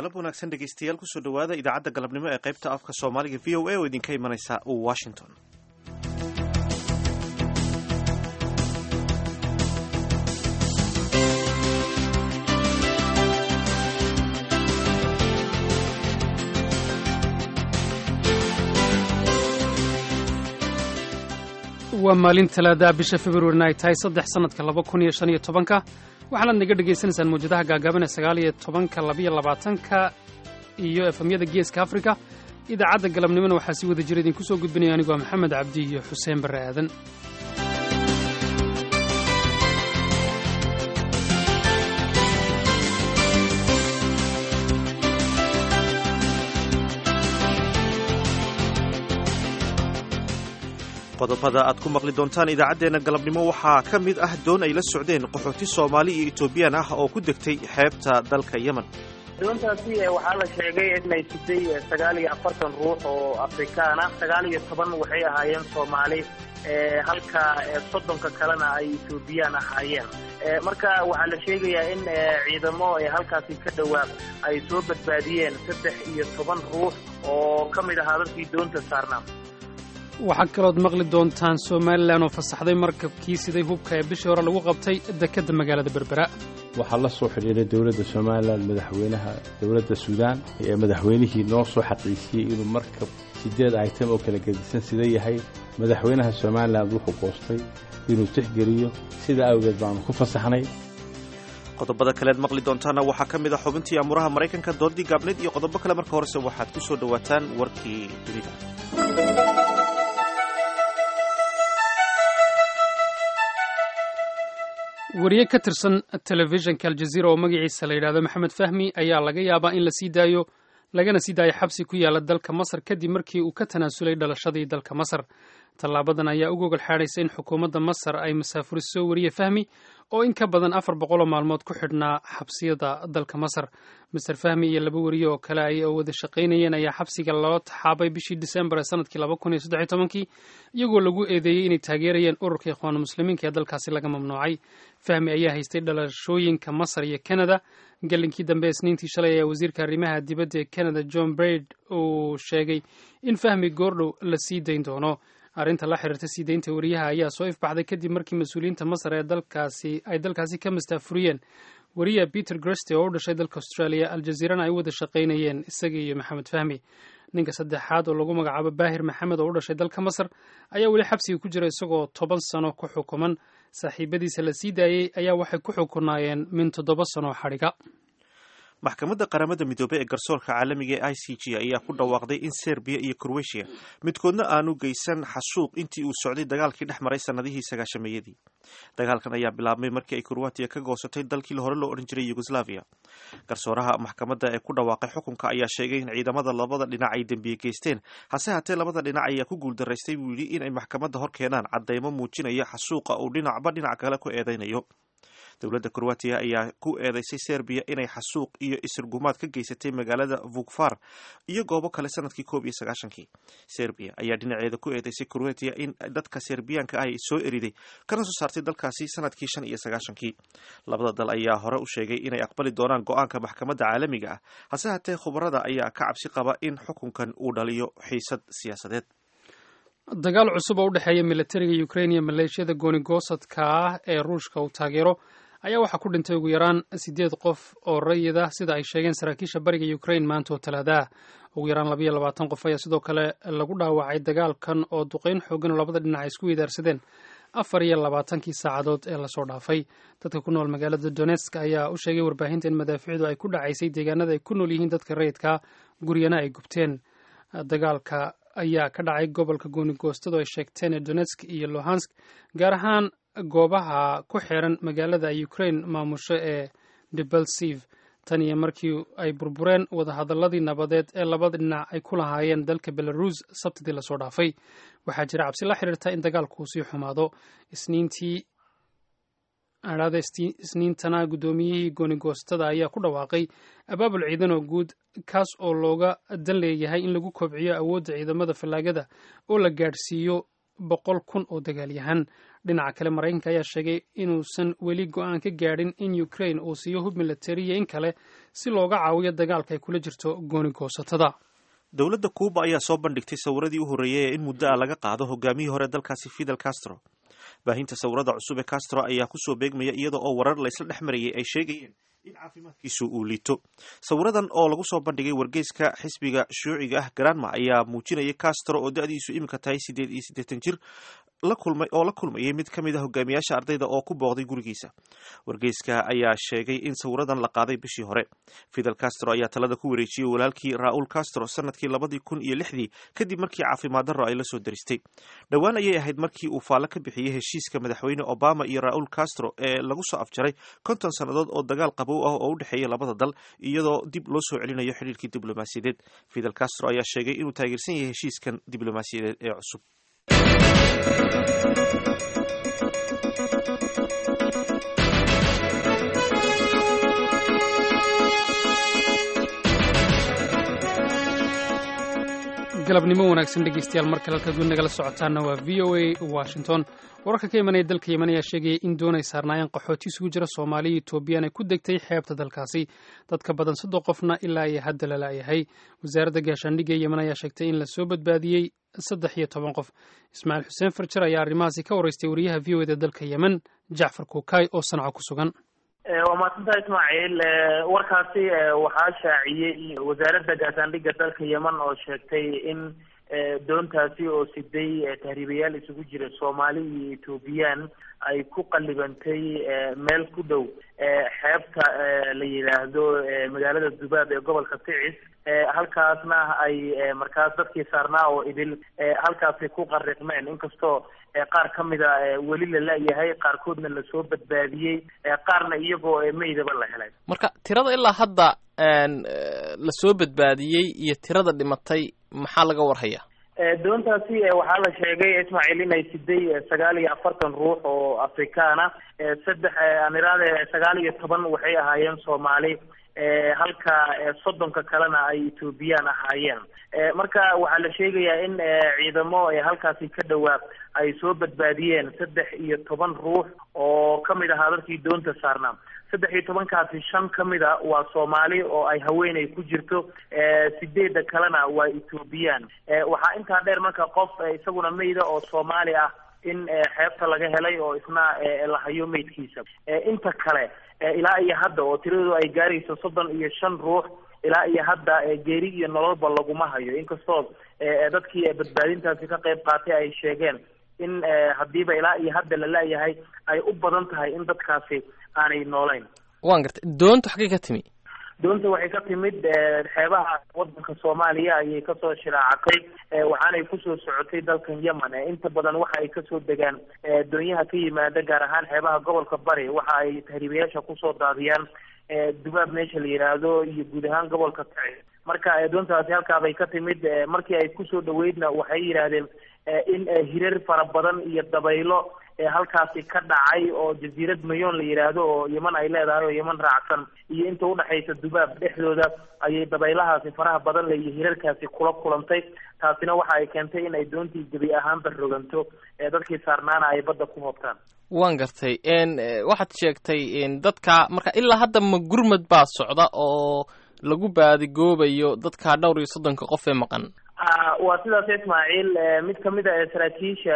galab wanaagsan dhegaystayaal kusoo dhowaada idaacadda galabnimo ee qaybta afka soomaaliga v o a oo idinka imanaysa washington waa maalin talaadaha bisha februarina ay tahay saddex sannadka laba kun iyo shan iyo tobanka waxaanaad naga dhegaysanaysaan mawjadaha gaagaaban ee sagaal iyo tobanka labiyo labaatanka iyo efemyada geeska afrika idaacadda galabnimona waxaa si wada jira idinku soo gudbinaya anigu waa maxamed cabdi iyo xuseen barre aadan qodobada aad ku maqli doontaan idaacaddeenna galabnimo waxaa ka mid ah doon ay la socdeen qaxooti soomaali iyo etoobiyaan ah oo ku degtay xeebta dalka yemen doontaasi waxaa la sheegay inay siday sagaal iyo afartan ruux oo afrikaan ah sagaal iyo toban waxay ahaayeen soomaali halka soddonka kalena ay etoobiyaan ahaayeen marka waxaa la sheegayaa in ciidamo halkaasi ka dhowaa ay soo badbaadiyeen saddex iyo toban ruux oo ka mid ahaa dadkii doonta saarnaa waxaa kalood maqli doontaan somalilan oo fasaxday markabkii siday hubka ee bishii hore lagu qabtay dekedda magaalada berbera waxaa la soo xidhiiray dowladda somalilan madaxweynaha dowladda suudaan ee madaxweynihii noo soo xaqiijiyey inuu markab siddeed item oo kala gedisan sida yahay madaxweynaha somalilan wuxuu goostay inuu tixgeliyo sidaa awgeed baanu ku fasaxnay qodobada kaleed maqli doontaana waxaa ka mid a xubintii amuraha maraykanka doodii gaabneyd iyo qodobo kale marka horese waxaad ku soo dhowaataan warkii dunida wariye ka tirsan telefishinka aljaziira oo magaciisa la yidhahdo maxamed fahmi ayaa laga yaabaa in la sii daayo lagana sii daayo xabsi ku yaala dalka masar kadib markii uu ka tanaasulay dhalashadii dalka masar tallaabadan ayaa u gogol xaadhaysa in xukuumadda masar ay masaafuriso wariye fahmi oo in ka badan afar boqoloo maalmood ku xidhnaa xabsiyada dalka masar master fahmi iyo laba wariye oo kale ay wada shaqaynayeen ayaa xabsiga loo taxaabay bishii disembar ee sanadkii laba kun iyo saddex iyo tobankii iyagoo lagu eedeeyey inay taageerayeen ururka ikhwaanu muslimiinka ee dalkaasi laga mamnuucay fahmi ayaa haystay dhalashooyinka masar iyo canada galinkii dambe isniintii shalay ayaa wasiirka arrimaha dibadda ee canada john braid uu sheegay in fahmi goordhow la sii dayn doono arrinta la xiriirta sii daynta wariyaha ayaa soo ifbaxday kadib markii mas-uuliyiinta masar ee dalkaasi ay dalkaasi ka mastaafuriyeen wariya peter greste oo u dhashay dalka australia aljaziirana ay u wada shaqaynayeen isaga iyo maxamed fahmi ninka saddexaad oo lagu magacaabo baahir maxamed oo u dhashay dalka masar ayaa weli xabsiga ku jira isagoo toban sano ku xukuman saaxiibadiisa la sii daayey ayaa waxay ku xukunaayeen min toddoba sano xadhiga maxkamadda qaramada midoobey ee garsoorka caalamiga ee i c g ayaa ku dhawaaqday in serbiya iyo krowetiya midkoodna aanu geysan xasuuq intii uu socday dagaalkii dhex maray sannadihii sagaashameeyadii dagaalkan ayaa bilaabmay markii ay krowatiya ka goosatay dalkii hore loo odhan jiray yugoslaviya garsooraha maxkamadda ee ku dhawaaqay xukunka ayaa sheegay in ciidamada labada dhinac ay dembiye geysteen hase haatee labada dhinac ayaa ku guuldaraystay buu yidhi inay maxkamadda hor keenaan caddaymo muujinaya xasuuqa uu dhinacba dhinac kale ku eedaynayo dowladda krowatiya ayaa ku eedeysay serbiya inay xasuuq iyo isirgumaad ka geysatay magaalada vukfar iyo goobo kale sanadkii koob iyo sagaashankii serbiya ayaa dhinaceeda ku eedeysay krowatiya in dadka serbiyaanka ah ay soo eriday kana soo saartay dalkaasi sanadkii shan iyo sagaashankii labada dal ayaa hore u sheegay inay aqbali doonaan go-aanka maxkamadda caalamiga ah hase haatee khubarada ayaa ka cabsi qaba in xukunkan uu dhaliyo xiisad siyaasadeed dagaal cusub oo u dhexeeya militariga ukrain iyo maleeshiyada goonigosadka ah ee ruushka uu taageero ayaa waxaa ku dhintay ugu yaraan siddeed qof oo rayid ah sida ay sheegeen saraakiisha bariga ukrain maanta oo talaadaah ugu yaraan labayo labaatan qof ayaa sidoo kale lagu dhaawacay dagaalkan oo duqeyn xoogan oo labada dhinac ay isku weydaarsadeen afar iyo labaatankii saacadood ee lasoo dhaafay dadka ku nool magaalada donetsk ayaa u sheegay warbaahinta in madaaficdu ay ku dhacaysay deegaanada ay ku nool yihiin dadka rayidka guryana ay gubteen dagaalka ayaa ka dhacay gobolka goonigoostadu ay sheegteen ee donetsk iyo lohansk gaar ahaan goobaha ku xiran magaalada ukrain maamusho ee debelsiv tan iyo markii ay burbureen wadahadaladii nabadeed ee labada dhinac ay ku lahaayeen dalka belarus sabtidii lasoo dhaafay waxaa jira cabsi la xiriirta in dagaalku uu sii xumaado isniintii adhaada isniintana guddoomiyihii goonigoostada ayaa ku dhawaaqay abaabul ciidan oo guud kaas oo looga dan leeyahay in lagu kobciyo awoodda ciidamada fallaagada oo la gaadhsiiyo boqol kun oo dagaalyahan dhinaca kale maraykanka ayaa sheegay inuusan weli go-aan ka gaadhin in ukraine uu siiyo hub milatariya in kale si looga caawiyo dagaalka ay kula jirto gooni goosatada dowladda kuuba ayaa soo bandhigtay sawiradii u horreeyay ee in muddo ah laga qaado hogaamiyii hore dalkaasi fidel castro baahinta sawirada cusub ee castro ayaa kusoo beegmaya iyada oo warar la isla dhex marayay ay sheegayeen in caafimaadkiisu uu liito sawiradan oo lagu soo bandhigay wargeyska xisbiga shuuciga ah granma ayaa muujinaya castro oo da-diisu iminka tahay siddeed iyo siddeetan jir oo la kulmayay mid ka mid a hogaamiyaasha ardayda oo ku booqday gurigiisa wargeyska ayaa sheegay in sawiradan la qaaday bishii hore fidel castro ayaa talada ku wareejiyey walaalkii raul castro sanadkii labadii kun iyo lixdii kadib markii caafimaad darro ay la soo daristay dhowaan ayay ahayd markii uu faallo ka bixiyey heshiiska madaxweyne obama iyo raul castro ee lagu soo afjaray konton sannadood oo dagaal qabow ah oo u dhexeeya labada dal iyadoo dib loo soo celinayo xidhiirkii diblomaasiyadeed fidel castro ayaa sheegay inuu taageersan yahay heshiiskan diblomaasiyadeed ee cusub galabnimo wanaagsan dhegeystayaal mar kale halkaad weli nagala socotaana waa v o a washington wararka ka imanaya dalka yemen ayaa sheegaya in doonay saarnaayeen qaxooti isugu jira soomaaliya etoobiyaan ay ku degtay xeebta dalkaasi dadka badan soddon qofna ilaa iyo hadda la la'yahay wasaaradda gaashaandhigga ee yemen ayaa sheegtay in lasoo badbaadiyey saddex iyo toban qof ismaaciil xuseen farjar ayaa arrimahaasi ka waraystay wariyaha v o eda dalka yemen jacfar kuukay oo sanca ku sugan waa mahadsantaha ismaaciil warkaasi waxaa shaaciyey wasaaradda gaashaandhigga dalka yemen oo sheegtay in doontaasi oo siday tahriibayaal isugu jira soomaali iyo etoobiyaan ay ku qallibantay meel ku dhow xeebta la yidhaahdo magaalada dubaab ee gobolka ticis halkaasna ay markaas dadkii saarnaa oo idil halkaasi ku qariqmeen inkastoo qaar ka mida weli la la-yahay qaarkoodna lasoo badbaadiyey qaarna iyagoo meydaba la helay marka tirada ilaa hadda lasoo badbaadiyey iyo tirada dhimatay maxaa laga warhaya doontaasi waxaa la sheegay ismaaciil inay siday sagaal iyo afartan ruux oo afrikaana saddex aan iraade sagaal iyo toban waxay ahaayeen soomaali halka soddonka kalena ay etoobiyaan ahaayeen marka waxaa la sheegayaa in ciidamo halkaasi ka dhowaa ay soo badbaadiyeen saddex iyo toban ruux oo kamid ahaa dadkii doonta saarnaa saddex iyo tobankaasi shan ka mid a waa soomaali oo ay haweeney ku jirto sideedda kalena waa etoobiyaan waxaa intaa dheer marka qof isaguna meyda oo soomaali ah in xeebta laga helay oo isna la hayo meydkiisa inta kale ilaa iyo hadda oo tiradoodu ay gaarayso soddon iyo shan ruux ilaa iyo hadda geeri iyo nololba laguma hayo inkastoo dadkii badbaadintaasi ka qayb qaatay ay sheegeen in haddiiba ilaa iyo hadda la la-yahay ay u badan tahay in dadkaasi aanay noolayn waan gartay doonta xaggay ka timi doonta waxay ka timid xeebaha wadanka soomaaliya ayay kasoo shiraacatay waxaanay kusoo socotay dalkan yemen inta badan waxa ay kasoo degaan doonyaha ka yimaada gaar ahaan xeebaha gobolka bari waxa ay tahriibayaasha kusoo daadiyaan dubaab meesha la yidhaahdo iyo guud ahaan gobolka taci marka doontaasi halkaabay ka timid markii ay kusoo dhaweydna waxay yidhaahdeen in hirar fara badan iyo dabaylo halkaasi ka dhacay oo jasiirad mayoon la yidhaahdo oo yeman ay leedahay oo yeman raacsan iyo inta udhexaysa dubaab dhexdooda ayay dabaylahaasi faraha badan le iyo hirarkaasi kula kulantay taasina waxa ay keentay in ay doontii gebi ahaanba roganto dadkii saarnaana ay badda ku hoobtaan waan gartay waxaad sheegtay dadka marka ilaa hadda ma gurmad baa socda oo lagu baadigoobayo dadka dhowr iyo soddonka qof ee maqan waa sidaas ismaaciil mid kamid a saraakiisha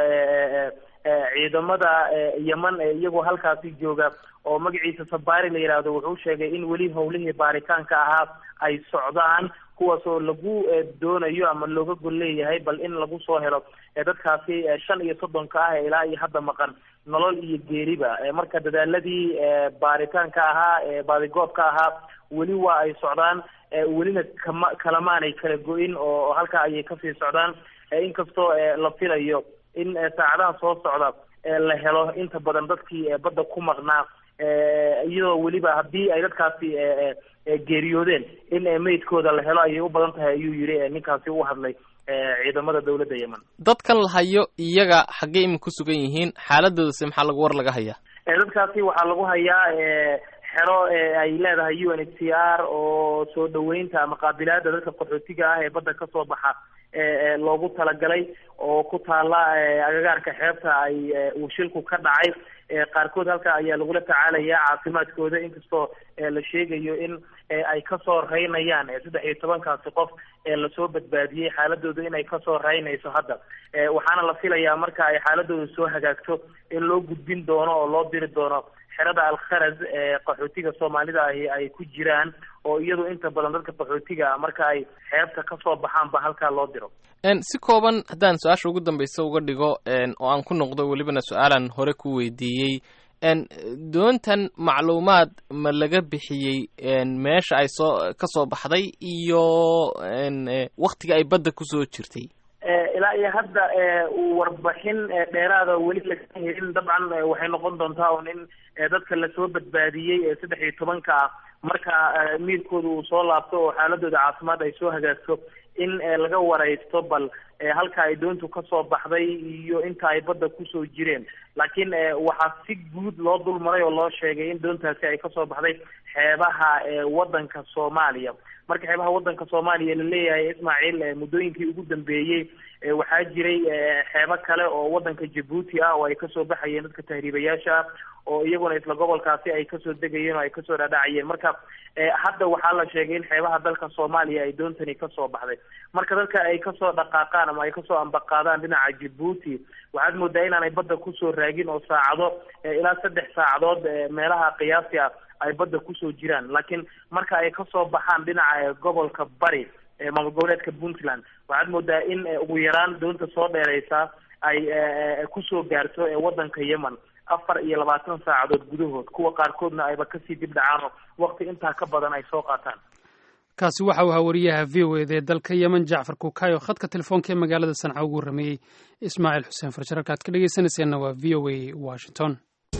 ciidamada yeman iyagoo halkaasi jooga oo magaciisa sabaari la yidhaahdo wuxuu sheegay in weli howlihii baaritaanka ahaa ay socdaan kuwaas oo lagu doonayo ama looga gol leeyahay bal in lagu soo helo dadkaasi shan iyo soddonka ah ilaa iyo hadda maqan nolol iyo geeriba marka dadaaladii baaritaanka ahaa baadigoobka ahaa weli waa ay socdaan welina kama kalamaanay kala go-in oo halkaa ayay kasii socdaan inkastoo la filayo in saacadaha soo socda la helo inta badan dadkii badda ku maqnaa iyadoo weliba haddii ay dadkaasi geeriyoodeen in meydkooda la helo ayay u badan tahay ayuu yidhi ninkaasi u hadlay ciidamada dawladda yemen dadkan la hayo iyaga xaggey ima ku sugan yihiin xaaladoodase maxaa lagu war laga hayaa dadkaasi waxaa lagu hayaa xero ay leedahay u n h c r oo soo dhaweynta ama qaabilaada dadka qaxootiga ah ee badda kasoo baxa loogu talagalay oo ku taala agagaarka xeebta ay uu shilku ka dhacay qaarkood halka ayaa lagula tacaalaya caafimaadkooda inkastoo la sheegayo in ay kasoo reynayaan saddex iyo tobankaasi qof ee lasoo badbaadiyey xaaladooda inay kasoo reynayso hadda waxaana la filayaa marka ay xaaladooda soo hagaagto in loo gudbin doono oo loo diri doono xerada alkharaz ee qaxootiga soomaalida ahi ay ku jiraan oo iyadu inta badan dadka qaxootiga marka ay xeebta kasoo baxaanba halkaa loo diro si kooban haddaan su-aasha ugu dambeysa uga dhigo oo aan ku noqdo welibana su-aalan hore ku weydiiyey doontan macluumaad ma laga bixiyey meesha ay soo kasoo baxday iyo waktiga ay badda kusoo jirtay ilaa iyo hadda warbixin dheeraada weli laga helin dabcan waxay noqon doontaa un in dadka lasoo badbaadiyey saddex iyo tobanka ah marka miirkooda uu soo laabto oo xaaladooda caafimaad ay soo hagaagto in laga wareysto bal halka ay doontu kasoo baxday iyo inta ay badda kusoo jireen laakiin waxaa si guud loo dulmaray oo loo sheegay in doontaasi ay kasoo baxday xeebaha wadanka soomaaliya marka xeebaha wadanka soomaaliya laleeyahay ismaaciil muddooyinkii ugu dambeeyey waxaa jiray xeebo kale oo wadanka jabuuti ah oo ay kasoo baxayeen dadka tahriibayaasha ah oo iyaguna isla gobolkaasi ay kasoo degayeen oo ay kasoo dhaadhacayeen marka hadda waxaa la sheegay in xeebaha dalka soomaaliya ay doontani kasoo baxday marka dadka ay kasoo dhaqaaqaan ama ay kasoo ambaqaadaan dhinaca jabuuti waxaad moodaa inaanay badda kusoo raagin oo saacado ilaa saddex saacadood meelaha qiyaasi ah ay badda kusoo jiraan laakiin marka ay kasoo baxaan dhinaca gobolka bari maamul goboleedka puntland waxaad moodaa in ugu yaraan doonta soo dheereysa ay kusoo gaarto wadanka yemen afar iyo labaatan saacadood gudahood kuwa qaarkoodna ayba kasii dib dhacaano wakti intaa ka badan ay soo qaataan kaasi waxa uu ahaa wariyaha v o ed ee dalka yemen jacfar kukayo khadka telefoonka ee magaalada sanca ugu rameeyey ismaaciil xuseen farjar halkaad ka dhegeysanayseena waa v o a washington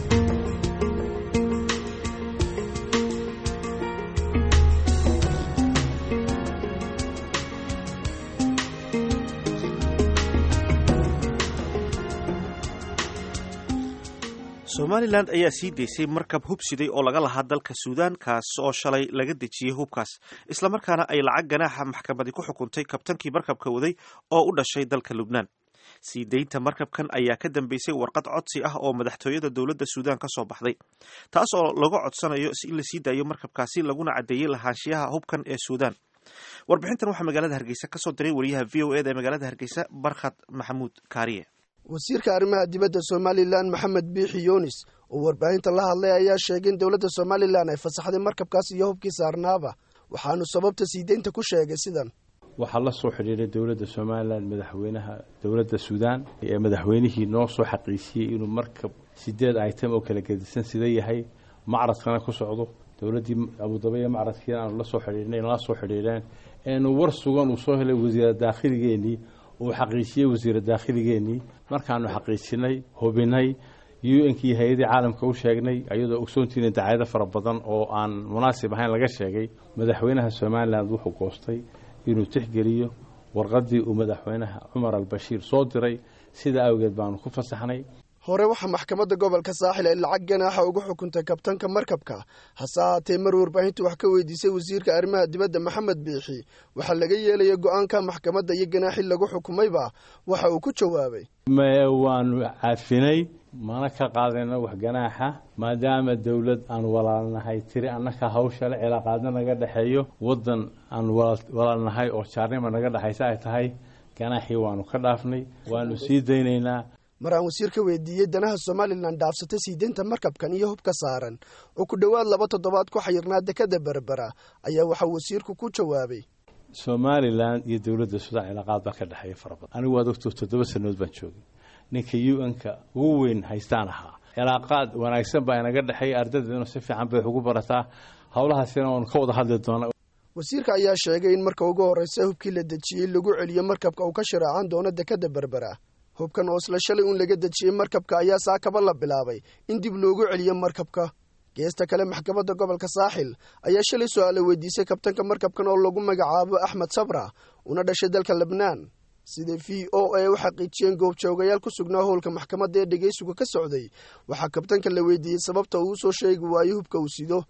somalilan ayaa sii daysay markab hubsiday oo laga lahaa dalka suudaan kaas oo shalay laga dejiyey hubkaas islamarkaana ay lacag ganaaxa maxkamadi ku xukuntay kabtankii markabka waday oo u dhashay dalka lubnaan sii daynta markabkan ayaa ka dambeysay warqad codsi ah oo madaxtooyada dowladda suudaan ka soo baxday taas oo laga codsanayo in la sii daayo markabkaasi laguna caddeeyey lahaanshiyaha hubkan ee suudaan warbixintan waxaa magaalada hargeysa kasoo diray wariyaha v o eda ee magaalada hargeysa barkhad maxamuud kaariye wasiirka arrimaha dibadda somalilan maxamed biixi yunis oo warbaahinta la hadlay ayaa sheegay in dowladda somalilan ay fasaxday markabkaas iyo hubkii saarnaaba waxaanu sababta sii deynta ku sheegay sidan waxaa la soo xidhiiray dowladda somalilan madaxweynaha dowladda suudaan ee madaxweynihii noo soo xaqiijiyey inuu markab sideed item oo kala gedisan sida yahay macradkana ku socdo dowladdii abudabiya macradkiina aanu la soo xidhiirnay nala soo xidhiireen eenu war sugan uu soo helay wasiira daakhiligeennii uu xaqiijiyey wasiira daakhiligeennii markaanu xaqiijinay hubinay u nkii hay-adii caalamka u sheegnay ayadoo ogsoontiina dacaayado fara badan oo aan munaasib ahayn laga sheegay madaxweynaha somalilan wuxuu goostay inuu tixgeliyo warqaddii uu madaxweynaha cumar albashiir soo diray sidaa awgeed baanu ku fasaxnay hore waxaa maxkamadda gobolka saaxil ay lacag ganaaxa ugu xukuntay kabtanka markabka hase ahaatee mar warbaahintu wax ka weydiisay wasiirka arrimaha dibadda maxamed biixi waxaa laga yeelaya go-aanka maxkamadda iyo ganaaxi lagu xukumayba waxa uu ku jawaabay waanu cafinay mana ka qaadayno wax ganaaxa maadaama dowlad aan walaalnahay tiri annaka hawshale cilaaqaadna naga dhexeeyo waddan aan walaalnahay oo jaarnima naga dhexaysa ay tahay ganaaxii waanu ka dhaafnay waanu sii daynaynaa mar aan wasiir ka weydiiyey danaha somalilan dhaafsatay sii deynta markabkan iyo hubka saaran oo ku dhowaad laba toddobaad ku xayirnaa dekada berbera ayaa waxaa wasiirku ku jawaabay somalilan iyo dowladda suudaan cilaaqaad baa ka dhexeeya fara badan anigu waad ogto toddoba sanood baan joogay ninka u n-ka ugu weyn haystaan ahaa cilaaqaad wanaagsan baa inaga dhexeeya ardaydeenu si fiican bay wax ugu barataa howlahaasina waanu ka wada hadli doonaa wasiirka ayaa sheegay in marka ugu horreysa hubkii la dejiyey lagu celiyo markabka uu ka shiraacan doono dekada berbera hubkan oo isla shalay uun laga dejiyey markabka ayaa saakaba la bilaabay in dib loogu celiyo markabka geesta kale maxkamadda gobolka saaxil ayaa shalay su-aala weydiisay kabtanka markabkan oo lagu magacaabo axmed sabra una dhashay dalka lebnaan sida v o a u xaqiijiyeen goobjoogayaal ku sugnaa howlka maxkamadda ee dhegeysigu ka socday waxaa kabtanka la weydiiyey sababta uu usoo sheegi waayo hubka uu sido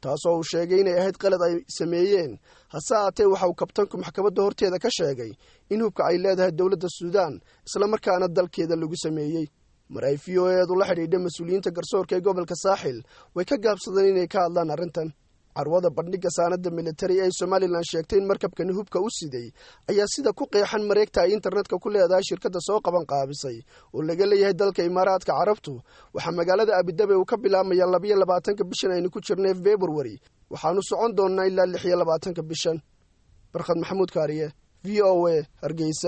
taasoo uu sheegay inay ahayd qalad ay sameeyeen hase haatee waxa uu kabtanku maxkamadda horteeda ka sheegay in hubka ay leedahay dowladda suudaan islamarkaana dalkeeda lagu sameeyey mar ay v o eedu la xidhiidha mas-uuliyiinta garsoorka ee gobolka saaxil way ka gaabsadeen inay ka hadlaan arrintan carwada bandhigga saanadda militari ee somalilan sheegtay in markabkani hubka u siday ayaa sida ku qeexan mareegta ay internetka ku leedahay shirkadda soo qaban qaabisay oo laga leeyahay dalka imaaraadka carabtu waxaa magaalada abidabe uu ka bilaabmaya labayo labaatanka bishan aynu ku jirnay februari waxaanu socon doonnaa ilaa lix iyo labaatanka bishan barkhad maxamuud kaariye v o a hargeysa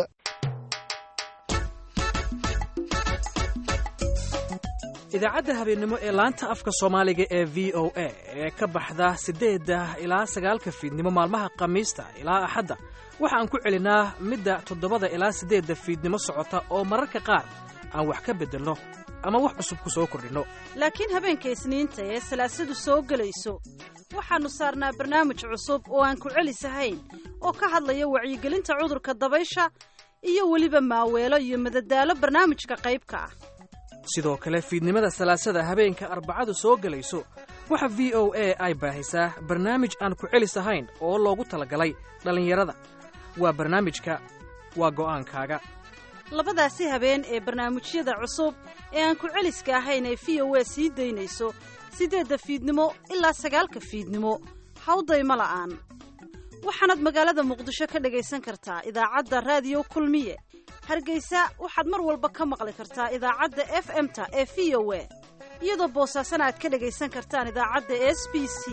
idaacadda habeennimo ee laanta afka soomaaliga ee v o a ee ka baxda siddeedda ilaa sagaalka fiidnimo maalmaha khamiista ilaa axadda waxa aan ku celinaa midda toddobada ilaa siddeedda fiidnimo socota oo mararka qaar aan wax ka beddelno ama wax cusub ku soo kordhinno laakiin habeenka isniinta ee salaasadu soo gelayso waxaannu saarnaa barnaamij cusub oo aan ku celisahayn oo ka hadlaya wacyigelinta cudurka dabaysha iyo weliba maaweelo iyo madadaalo barnaamijka qaybka ah sidoo kale fiidnimada salaasada habeenka arbacadu soo gelayso waxa v o a ay baahisaa barnaamij aan ku celis ahayn oo loogu talagalay dhallinyarada waa barnaamijka waa go'aankaaga labadaasi habeen ee barnaamijyada cusub ee aan ku celiska ahayn ee v o a sii daynayso siddeedda fiidnimo ilaa sagaalka fiidnimo hawdayma la'aan waxaanaad magaalada muqdisho ka dhagaysan kartaa idaacadda raadiyo kulmiye hargeysa waxaad mar walba ka maqli kartaa idaacadda f m-ta ee v o a iyadoo boosaasana aad ka dhagaysan kartaan idaacadda s b c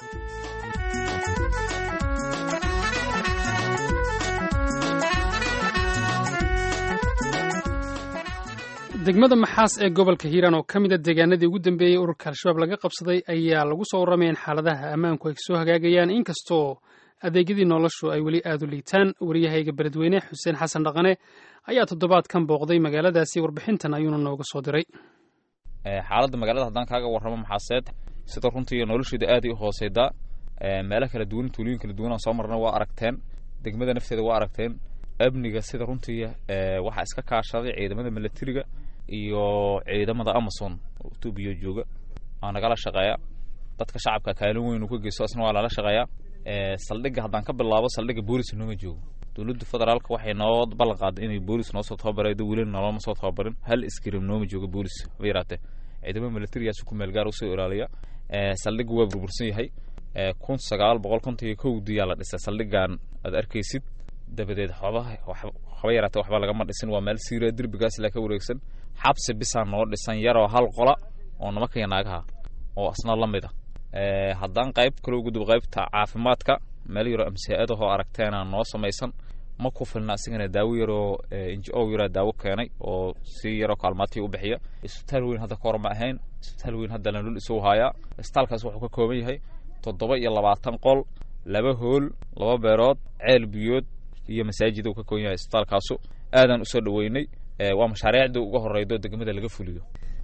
degmada maxaas ee gobolka hiiraan oo ka mida deegaanadii ugu dambeeyey ururka al-shabaab laga qabsaday ayaa lagu soo warramaya in xaaladaha ammaanku ay soo hagaagayaan inkastoo adeegyadii noloshu ay weli aada u liitaan wariyahayga beledweyne xuseen xasan dhaqane ayaa toddobaadkan booqday magaaladaasi warbixintan ayuuna nooga soo diray xaaladda magaalada haddaan kaaga warramo maxaaseed sida runtii nolosheeda aaday u hooseydaa meelo kala duwan tuulooyin kala duwan aan soo marna waa aragteen degmada nafteeda waa aragteen amniga sida runtii waxaa iska kaashaday ciidamada milatariga iyo ciidamada amason oo etoobiya jooga aa nagala shaqeeya dadka shacabka kaalin weyn uu ka geysto asna waa lala shaqeeyaa saldhigga haddaan ka bilaabo saldhigga boolis nooma joogo dowladda federaalka waxay noo ballan qaaday inay boolis noo soo tababaraydo welina noloma soo tababarin hal iskrim nooma joogo boolis haba yaraatee ciidamada milatarigaasi ku meel gaar usoo ilaaliya saldhigga waa burbursan yahay kun sagaal boqol konton iyo kowdiyaa la dhisay saldhiggan aad arkaysid dabadeed waxba haba yaraatee waxba lagama dhisin waa meel siira derbigaas ilaa ka wareegsan xabsi bisaa noo dhisan yaroo hal qola oo nimanka naagaha oo asna la mid a haddaan qayb kale ugudub qaybta caafimaadka meel yaroo amsaa-adahoo aragteena noo samaysan ma ku filna asigana daawo yaroo n g o yaraa daawo keenay oo si yaroo kaalmaatii u bixiya isbitaal weyn hadda kahor ma ahayn isbitaal weyn hadda lanul isuu haayaa isbitaalkaas wuxuu ka kooban yahay toddoba iyo labaatan qol laba hool laba beerood ceel biyood iyo masaajid uu ka kooban yahay isbitaalkaasu aadaan usoo dhaweynay waa mashaariicdii uga horeydo degmada laga fuliyo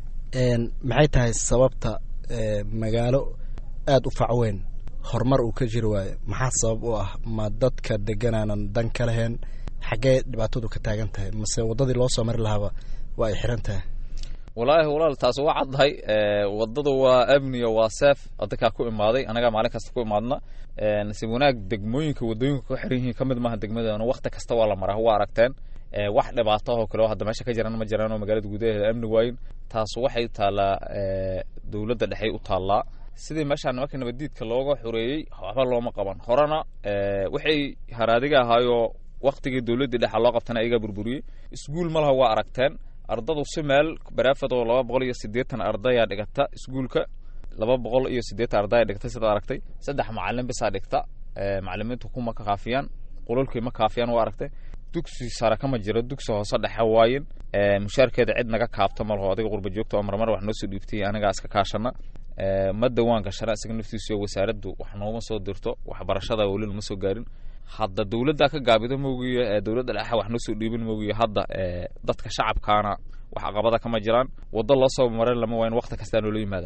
maxay tahay sababta magaalo aada u facweyn horumar uu ka jiri waayo maxaa sabab u ah ma dadka deganaanan dan ka lahayn xaggee dhibaatadu ka taagan tahay mase waddadii loo soo mari lahaaba waa ay xiran tahay walaahi walaal taas waa caddahay waddadu waa amniya waa seef adinkaa ku imaaday anagaa maalin kasta ku imaadna nasiib wanaag degmooyinka waddooyinka ku xiran yihiin ka mid maaha degmadana wakti kasta waa la maraa waa aragteen wax dhibaato oo kale oo hadda meesha ka jiraan ma jiraan oo magaalada gudaheeda amni waayin taas waxay taallaa dowladda dhexey u taallaa sidii meeshaan nimanka nabadiidka looga xoreeyey waxba looma qaban horena waxay haraadiga ahaayoo waktigii dowladdii dhexa loo qabtana ayagaa burburiyey iskuul ma laha waa aragteen ardadu si meel baraafad oo laba boqol iyo siddeetan ardayaa dhigata iskuulka laba boqol iyo siddeetan ardaya dhigta sidaad aragtay saddex macalin bisaa dhigta macalimiintu kuma ka kaafiyaan qololkii ma kaafiyaan waa aragtay dugsi sare kama jiro dugsi hoose dhexe waayin mushaarkeeda cid naga kaabta ma laho adiga qurba joogta oo marmar wax noo soo dhiibtay anigaa iska kaashana ma dawaan gashana isaga naftiisu wasaaraddu wax nooma soo dirto waxbarashada weli lama soo gaarin hadda dowladda ka gaabido moogiyo dowladda dhexe wax noo soo dhiibin moogiyo hadda dadka shacabkaana wax aqabada kama jiraan waddo loo soo marin lama waayin wakti kastaa noola yimaada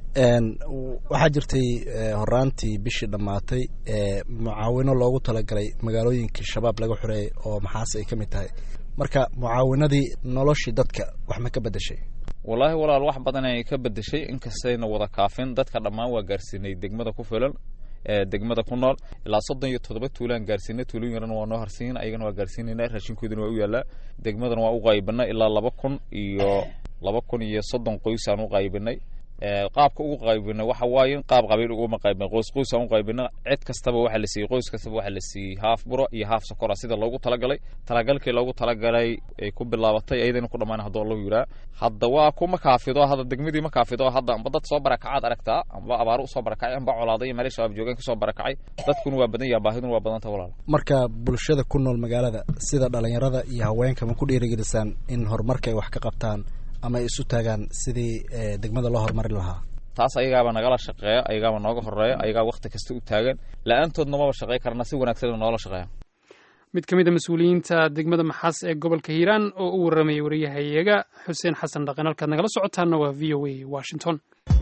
waxaa jirtay horaantii bishii dhammaatay mucaawino loogu talagalay magaalooyinkii shabaab laga xoreeyay oo maxaase ay ka mid tahay marka mucaawinadii noloshii dadka wax ma ka bedeshay wallaahi walaal wax badan ay ka bedeshay inkastayna wada kaafin dadka dhammaan waa gaarsiinay degmada ku filan degmada ku nool ilaa soddon iyo toddoba tuulaan gaarsiinay tuulooyin yarana waa noo harsiin ayagana waa gaarsiinayna raashinkoodana waa u yaallaa degmadana waa u qaybinay ilaa laba kun iyo laba kun iyo soddon qoys aan u qaybinay qaabka ugu qaybinay waxa waaye qaab qabiil uguma qaybinay qoys qoys aan u qaybinay cid kastaba waxa la siiyey qoys kastaba waxa la siiyey haaf buro iyo haaf sokora sida loogu talagalay talagalkii loogu talagalay ay ku bilaabatay ayadana ku dhammaan haddoo lagu yiraa hadda waa kuma kaafido hadda degmadii ma kaafido hadda amba dad soo barakacaad aragtaa amba abaaro usoo barakacay amba colaaday iyo meelay shabaab joogeen kasoo barakacay dadkuna waa badan yaha baahiduna waa badanta walaal marka bulshada ku nool magaalada sida dhalinyarada iyo haweenka ma ku dhiirigelisaan in horumarka ay wax ka qabtaan ama ay isu taagaan sidii degmada loo horumarin lahaa taas ayagaaba nagala shaqeeya ayagaaba nooga horeeya ayagaa wakti kasta u taagan la-aantoodna maba shaqey karna si wanaagsan noola shaqeeya mid ka mid a mas-uuliyiinta degmada maxaas ee gobolka hiiraan oo u warramayay wariyahayaga xuseen xasan dhaqan halkaad nagala socotaana waa v o a washington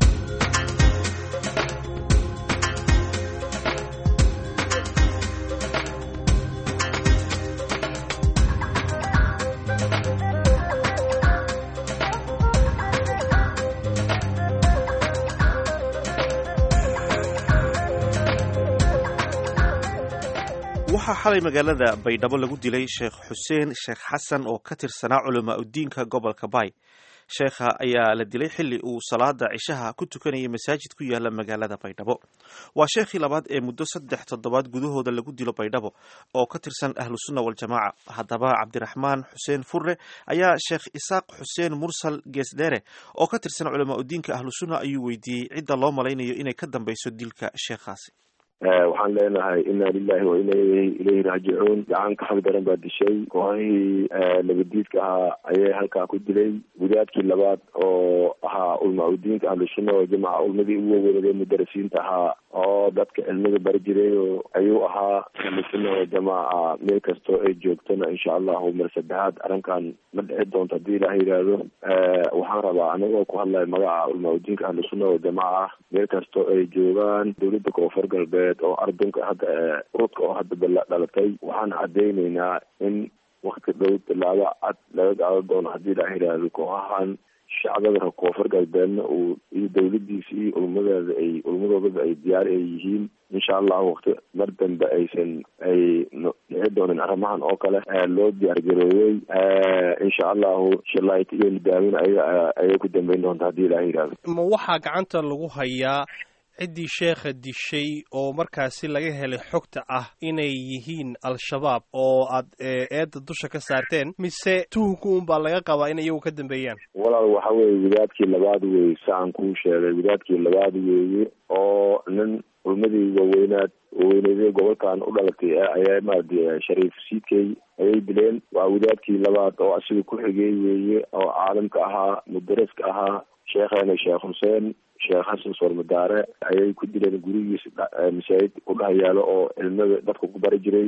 waxaa xalay magaalada baydhabo lagu dilay sheekh xuseen sheekh xasan oo ka tirsanaa culamaa udiinka gobolka baay sheekha ayaa la dilay xilli uu salaada cishaha ku tukanayay masaajid ku yaala magaalada baydhabo waa sheekhii labaad ee muddo saddex toddobaad gudahooda lagu dilo baydhabo oo ka tirsan ahlusunna waljamaaca haddaba cabdiraxmaan xuseen furre ayaa sheekh isaaq xuseen mursal geesdheere oo ka tirsan culamaa udiinka ahlusunna ayuu weydiiyey cidda loo malaynayo inay ka dambeyso dilka sheekhaasi waxaan leenahay ina lilahi wa ina ilayhi raajicuun gacan ka xag daran baa dishay kooxihii nabadiidka ahaa ayay halkaa ku dilay gudaadkii labaad oo ahaa ulma udiinka ahlusunna waljamaca ulmadii ugu waweynaday mudarasiinta ahaa oo dadka cilmada bari jiray ayuu ahaa ahlusunna waljamaca meel kastoo ay joogtona insha allahu mar saddexaad arrinkan ma dhici doonto haddii ilaah yidhaahdo waxaan rabaa anigoo ku hadlaya magaca ulma udiinka ahlusunna waljamaca meel kastoo ay joogaan dowladda koonfur galbeed oo ardunka hadda urudka oo hadda dhalatay waxaan cadeyneynaa in wakti dhow tilaabo cad laga gaado doono haddii la yidhaahdo kooxahan shacbada koonfur galbeedna uu iyo dawladiisa iyo ulmadeeda ay ulmadoodaba ay diyaar ay yihiin insha allahu wakti mar dambe aysan ay dhici doonin arrimahan oo kale loo diyaargaroobey insha allahu shalayt iyo nidaamin aya ayay ku dambeyn doonta haddii ilaah yidhahdo ma waxaa gacanta lagu hayaa ciddii sheekha dishay oo markaasi laga helay xogta ah inay yihiin al-shabaab oo aad eedda dusha ka saarteen mise tuhunka un baa laga qabaa in iyagu ka dambeeyaan walaal waxa weeye wadaadkii labaad weeye saan kuu sheegay wadaadkii labaad weeye oo nin ulmadii waaweynaad waaweyneedee gobolkan u dhalatay ayaa maarata shariif siidkey ayay dileen waa wadaadkii labaad oo asiga ku xigey weeye oo caalamka ahaa mudaraska ahaa sheekheena sheekh xuseen sheekh xasan soormadaare ayay ku dileen gurigiisa masaajid ku dhex yaalo oo cilmada dadka ku bari jiray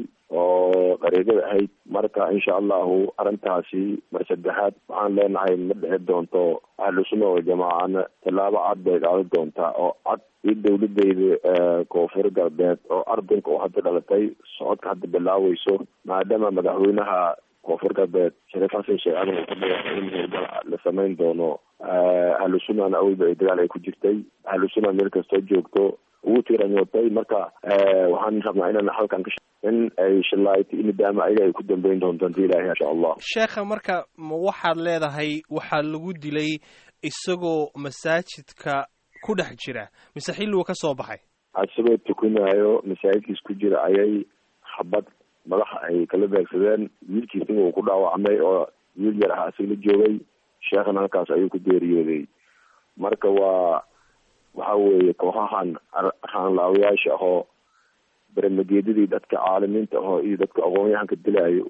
oo dariiqada ahayd marka insha allahu arrintaasi mar saddexaad waxaan leenahay ma dhici doonto ahlu sunna oo jamaacana tallaabo cad bay qaadan doontaa oo cad iyo dawladeyda koonfur galbeed oo ardunka oo hadda dhalatay socodka hadda bilaaweyso maadaama madaxweynaha koonfur galbeed shariif xasan sheekh adan uu ka dhagaxay in howlgal la samayn doono ahlu sunnana awalba ay dagaal ay ku jirtay ahlu sunna meel kastoo joogto ugu tiranyootay marka waxaan rabnaa inaan halkan ka in ay shallaayto nidaama ayaga ay ku dambeyn doonto hadii ilaahi insha allah sheekha marka ma waxaad leedahay waxaa lagu dilay isagoo masaajidka ku dhex jira mise xilligu ka soo baxay isagoo tukanaayo masaajidkiis ku jira ayay xabad madaxa ay kala beegsadeen wiilkiisina uu ku dhaawacmay oo wiil yar ah isaga la joogay sheekhana halkaas ayuu ku geeriyooday marka waa waxa weeye kooxahan raanlaawayaasha ahoo baramageedadii dadka caalimiinta ahoo iyo dadka aqoon-yahanka dilaayo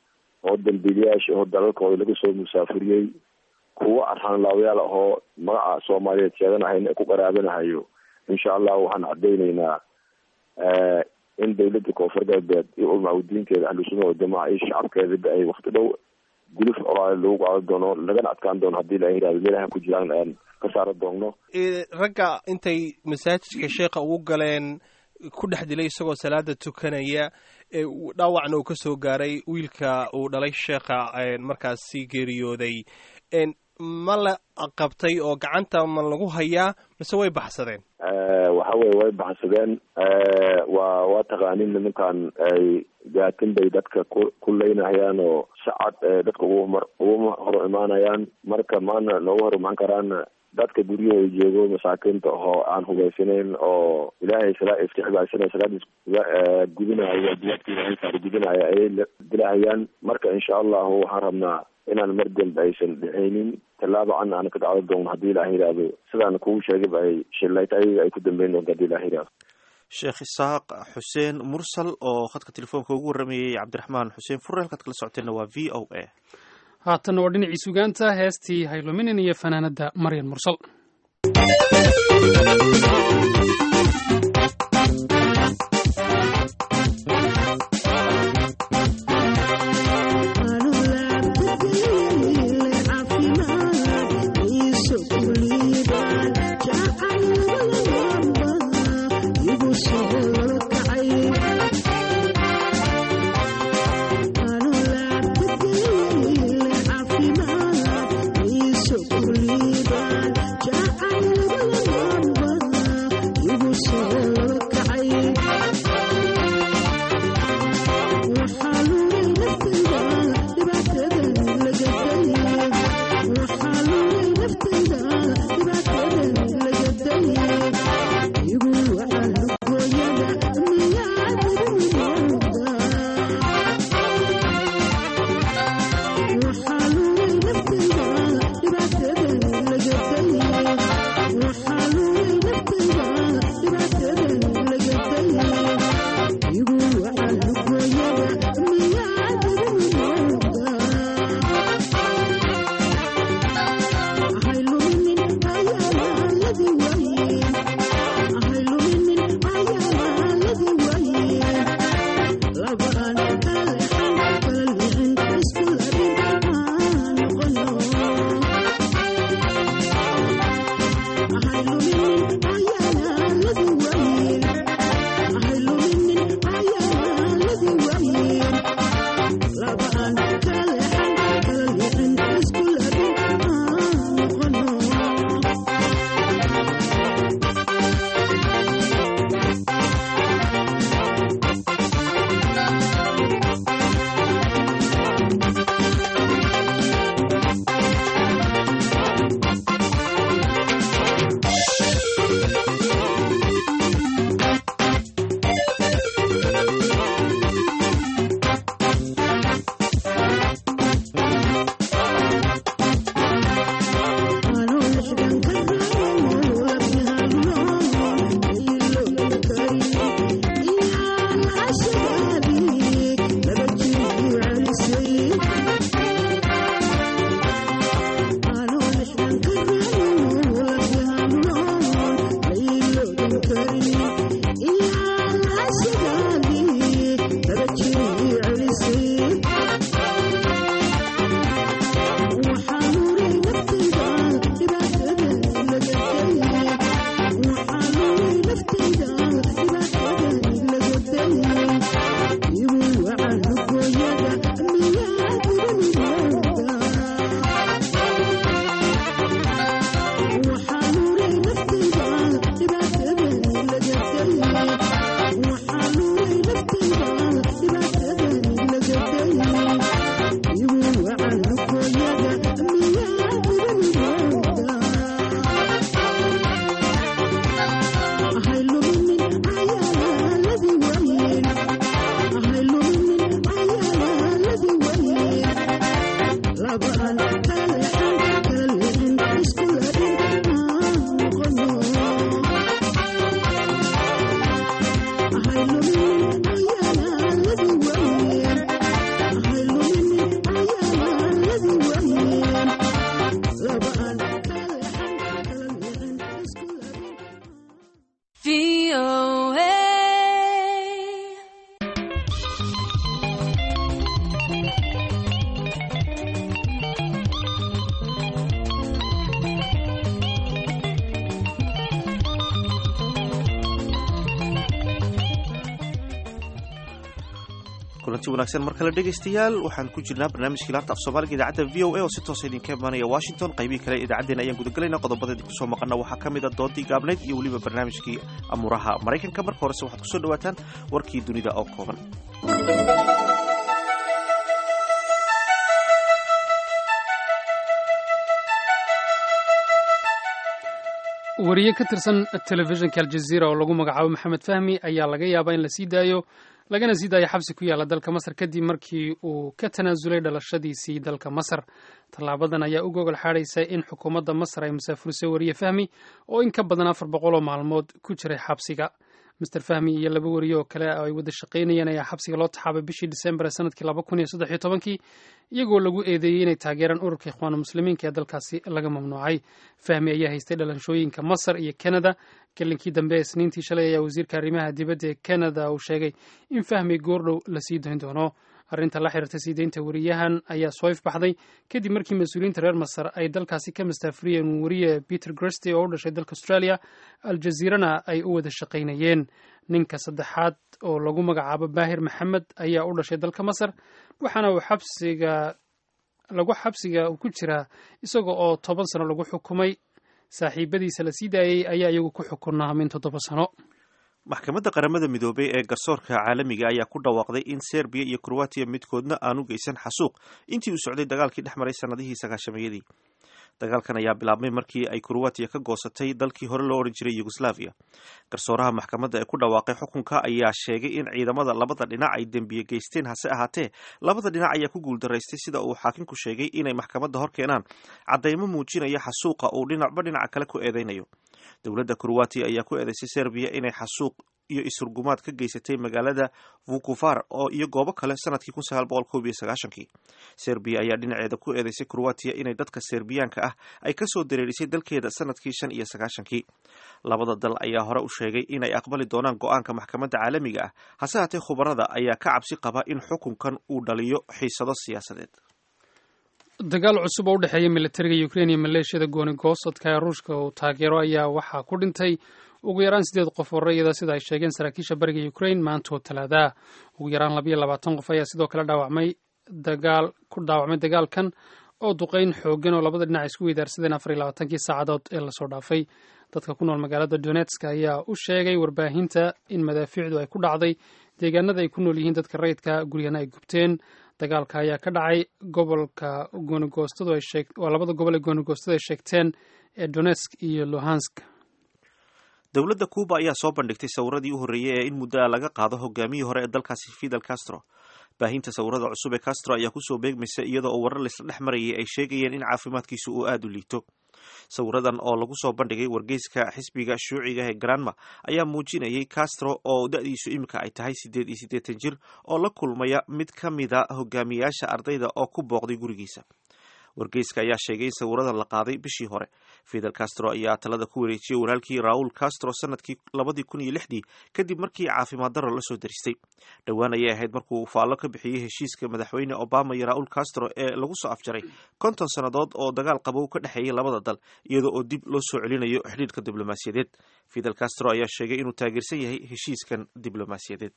oo dambiilayaasha ahoo dalalkooda laga soo musaafuriyey kuwa raanlaawayaal ahoo magaca soomaaliyeed sheeganahayn ee ku qaraabanahayo insha allah waxaan cadeyneynaa in dawladda koonfur galbeed iyo ulmaudiinkeeda ahlusunna waljamaca iyo shacabkeedaba ay wakti dhow guluf olaale lagu qaado doono lagana adkaan doono haddii la yihahdo meelahan ku jiraan aan ka saara doonno ragga intay masaajidka sheekha ugu galeen ku dhex dilay isagoo salaada tukanaya dhaawacna uu ka soo gaaray wiilka uu dhalay sheekha markaasi geeriyooday ma la qabtay oo gacanta ma lagu hayaa mise way baxsadeen waxa weye way baxsadeen waa waa taqaanin nimankan ay gaatin bay dadka ku ku leynahayaan oo sacad dadka ugu mar ugu hor imaanayaan marka maana noogu hor imaan karaan dadka guryahooda joogo masaakiinta oo aan hubaysanayn oo ilaahay sala iska xibaasana salaadiis gudinaayo waajibaadka ilaahay saar gudinaayo ayay dilahayaan marka insha allahu waxaan rabnaa inaan mar dambe aysan dhicaynin tallaaba can aan ka dhacdo doono haddii ilaah yidhaahdo sidaan kugu sheegayba ay shilayta ayaga ay ku dambeyn doonto hadii ilaah yidhahdo sheekh isaaq xuseen mursal oo khadka telefoonka ugu warramayay cabdiraxmaan xuseen fure halkaad kala socoteenna waa v o a haatanna waa dhinacii sugaanta heestii hayluminin iyo fanaanadda maryan mursal kulanti wanaagsan mar kale dhegaystayaal waxaan ku jirnaa barnaamijkii laanta af soomaaliga idaacadda v o a oo si toosa idinka imaanaya washington qaybihii kale idaacaddeen ayaan gudagalayna qodobadeedii kusoo maqana waxaa ka mid a doodii gaabnayd iyo weliba barnaamijkii amuuraha maraykanka marka horese waxaad kusoo dhawaataan warkii dunida oo kooban wariye ka tirsan telefishinka aljaziira oo lagu magacaabo maxamed fahmi ayaa laga yaabaa in la sii daayo lagana sii daayo xabsi ku yaalla dalka masar kadib markii uu ka tanaasulay dhalashadiisii dalka masar tallaabadan ayaa u gogol xaadhaysa in xukuumadda masar ay musaafurisay wariye fahmi oo in ka badan afar boqol oo maalmood ku jiray xabsiga master fahmi iyo laba wariye oo kale ay wada shaqaynayeen ayaa xabsiga loo taxaabay bishii disembar ee sanadkii laba kun iyo saddex iyo tobankii iyagoo lagu eedeeyey inay taageeraan ururka ikhwaanu muslimiinka ee dalkaasi laga mamnuucay fahmi ayaa haystay dhalashooyinka masar iyo canada gelinkii dambe ee isniintii shalay ayaa wasiirka arrimaha dibadda ee canada uu sheegay in fahmi goordhow la sii dayn doono arrinta la xiriirta sii deynta wariyahan ayaa soo ifbaxday kadib markii mas-uuliyiinta reer masar ay dalkaasi ka mastaafuriyeen wariye peter gresty oo u dhashay dalka australia aljaziirana ay u wada shaqaynayeen ninka saddexaad oo lagu magacaabo baahir maxamed ayaa u dhashay dalka masar waxaana uu xabsiga lagu xabsiga ku jiraa isaga oo toban sano lagu xukumay saaxiibadiisa la sii daayey ayaa iyagu ku xukunaa min toddoba sano maxkamadda qaramada midoobay ee garsoorka caalamiga ayaa ku dhawaaqday in serbiya iyo kroatiya midkoodna aanu geysan xasuuq intii uu socday dagaalkii dhex maray sannadihii sagaashameeyadii dagaalkan ayaa bilaabmay markii ay kroatiya ka goosatay dalkii hore loo odhan jiray yugoslaviya garsooraha maxkamadda ee ku dhawaaqay xukunka ayaa sheegay in ciidamada labada dhinac ay dembiye geysteen hase ahaatee labada dhinac ayaa ku guuldaraystay sida uu xaakinku sheegay inay maxkamadda hor keenaan caddaymo muujinaya xasuuqa uu dhinacba dhinaca kale ku eedeynayo dowladda kroatiya ayaa ku eedeysay serbiya inay xasuuq iyo isurgumaad ka geysatay magaalada vukuvar oo iyo goobo kale sanadkii kun sagaal boqol koob iyo sagaashankii serbiya ayaa dhinaceeda ku eedeysay kroatiya inay dadka serbiyaanka ah ay kasoo dareerisay dalkeeda sanadkii shan iyo sagaashankii labada dal ayaa hore u sheegay inay aqbali doonaan go-aanka maxkamadda caalamiga ah hase haatee khubarada ayaa ka cabsi qaba in xukunkan uu dhaliyo xiisado siyaasadeed dagaal cusub oo u dhexeeya militariga ukrein iyo maleeshiyada gooni goosadka ee ruushka uu taageero ayaa waxaa ku dhintay ugu yaraan sideed qof oo rayida sida ay sheegeen saraakiisha bariga ukrain maanta oo talaadaah ugu yaraan labayo labaatan qof ayaa sidoo kale dhaawacmay dagaal ku dhaawacmay dagaalkan oo duqeyn xoogan oo labada dhinac isku weydaarsadeen afar iyo labaatankii saacadood ee lasoo dhaafay dadka ku nool magaalada donetsk ayaa u sheegay warbaahinta in madaafiicdu ay ku dhacday deegaanada ay ku nool yihiin dadka rayidka guryana ay gubteen dagaalka ayaa ka dhacay gobolka goonigoostadu ay sheeg waa labada gobol ee goonigoostadu ay sheegteen ee donetsk iyo luhansk dowladda cuuba ayaa soo bandhigtay sawiradii u horreeyey ee in muddo laga qaado hogaamiyii hore ee dalkaasi fidel castro baahinta sawirada cusub ee castro ayaa kusoo beegmaysa iyadoo oo warar laisla dhex marayay ay sheegayeen in caafimaadkiisu uu aada u liito sawiradan oo lagu soo bandhigay wargeyska xisbiga shuuciga ee granma ayaa muujinayay castro oo da-diisu iminka ay tahay siddeed iyo siddeetan jir oo la kulmaya mid ka mida hogaamiyayaasha ardayda oo ku booqday gurigiisa wargeyska ayaa sheegay in sawiradan la qaaday bishii hore fidel castro ayaa talada ku wareejiyey walaalkii raul castro sanadkii labadii kun iyo lixdii kadib markii caafimaad daro lasoo daristay dhowaan ayay ahayd markuu faallo ka bixiyey heshiiska madaxweyne obama iyo raul castro ee lagu soo afjaray konton sannadood oo dagaal qabow ka dhexeeyay labada dal iyadoo oo dib loo soo celinayo xidhiidhka diblomaasiyadeed fidel castro ayaa sheegay inuu taageersan yahay heshiiskan diblomaasiyadeed